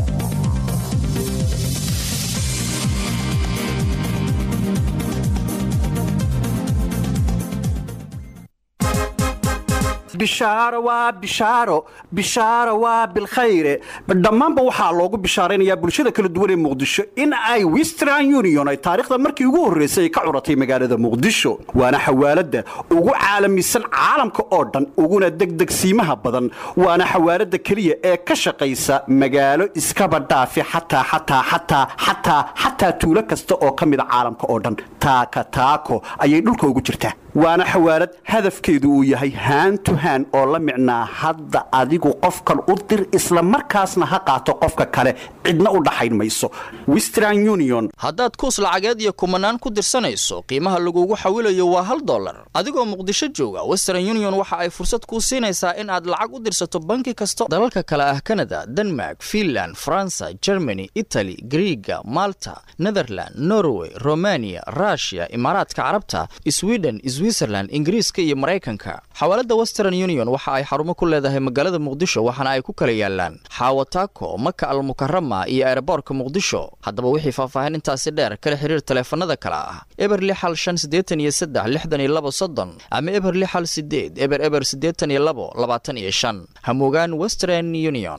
bishaaro waa bishaaro bishaaro waa bilkhayre dhammaanba waxaa loogu bishaaraynayaa bulshada kala duwan ee muqdisho in ay western union ay taariikhda markii ugu horraysay ay ka curatay magaalada muqdisho waana xawaaladda ugu caalamisan caalamka oo dhan uguna degdegsiimaha badan waana xawaaladda keliya ee ka shaqaysa magaalo iskaba dhaafi xataa xataa xataa xataa xataa tuulo kasta oo ka mida caalamka oo dhan taaka taako ayay dhulka ugu jirtaa waana xawaalad hadafkeedu uu yahay haan to haan oo la micnaa hadda adigu qofkan u dir isla markaasna ha qaato qofka kale cidna u dhaxayn mayso western union haddaad kuus lacageed iyo kumanaan ku dirsanayso qiimaha lagugu xawilayo waa hal dollar adigoo muqdisho jooga western union waxa ay fursad kuu siinaysaa in aad lacag u dirsato banki kasta dalalka kale ah kanada denmark finland faransa germany itali griiga malta netherland norway romania rushia imaaraadka carabta sweden switzerland ingiriiska iyo maraykanka xawaalada western union waxa ay xarumo ku leedahay magaalada muqdisho waxaana ay ku kala yaalaan xaawataako maka almukarama iyo eeraboorka muqdisho haddaba wixii faahfaahin intaasi dheer kala xiriir taleefanada kale ah eber lixal shan siddeetan iyo saddex lixdan iyo labo soddon ama eber lixal sideed eber eber siddeetan iyo labo labaatan iyo shan hamugaan western union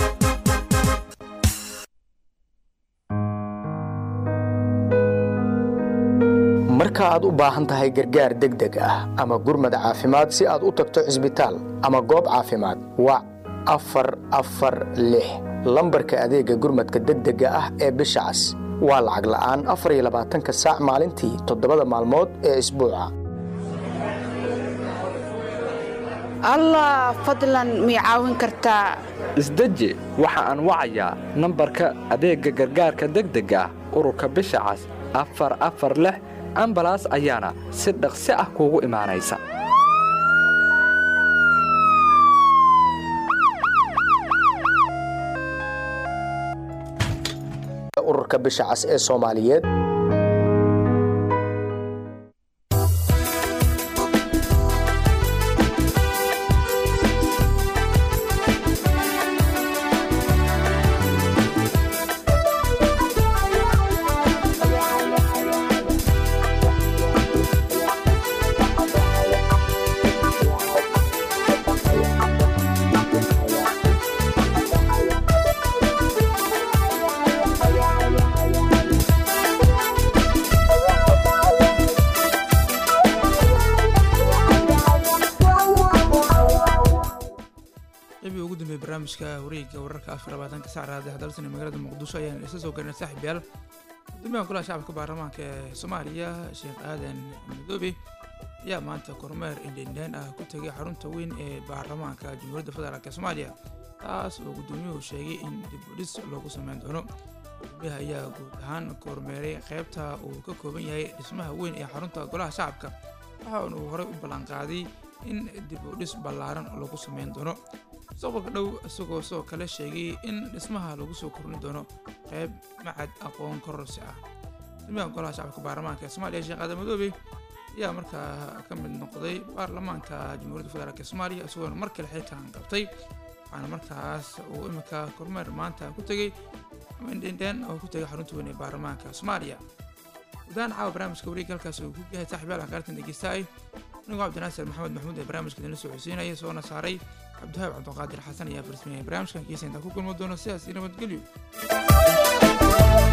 marka aad u baahan tahay gargaar degdeg ah ama gurmad caafimaad si aad u tagto cisbitaal ama goob caafimaad wac afar afar lix lambarka adeegga gurmadka degdega ah ee bisha cas waa lacag la'aan afar iyo labaatanka saac maalintii toddobada maalmood ee isbuuca allah fadlan mii caawin kartaa isdeji waxa aan wacayaa nambarka adeegga gargaarka degdega ah ururka bisha cas afar afar lix ambalaas ayaana si dhaqsi ah kuugu imaanaysa ururka bisha cas ee soomaaliyeed qeybii ugu dambeeyay barnaamijka wareegga wararka afar labaatanka sac raadiyaha dalsan ee magaalada muqdisho ayaan isla soo gaarnay saaxiibyaal gudoomiyaha golaha shacabka baarlamaanka ee soomaaliya sheekh aadan madoobe ayaa maanta kormeer indhendheen ah ku tegay xarunta weyn ee baarlamaanka jamhuuriyadda federaalk ee soomaaliya taas oo gudoomiyuhu sheegay in dib u dhis loogu sameyn doono gudoomiyaha ayaa guud ahaan kormeeray qeybta uu ka kooban yahay dhismaha weyn ee xarunta golaha shacabka waxaana uu horey u ballanqaaday in dib u dhis ballaaran lagu sameyn doono mustaqbalka dhow isagoo sidoo kale sheegay in dhismaha lagu soo kordhin doono qeyb macad aqoon kororsi ah gudoomiyaha golaha shacabka baarlamaanka ee soomaaliya sheekh aadan madoobe ayaa markaa ka mid noqday baarlamaanka jamhuuriyadda federaalk ee soomaaliya isagoona mar kale xilkan qabtay waxaana markaas uu imika kormeer maanta ku tegey indhendhen oo ku tegay xarunta weyn ee baarlamaanka soomaaliya gudahaan caawa barnaamijka wareegga halkaas uu ku yahay saaxiibyaal aan qaartan dhegeystaay anigoo cabdinaasir maxamed maxmuud ee barnaamijka idinla soo xosiinaya soona saaray cabdihaab cabdiqaadir xasan ayaa farsameeyay barnaamijkan kiisa intaa ku kulmo doono sidaas iyo nabadgelyo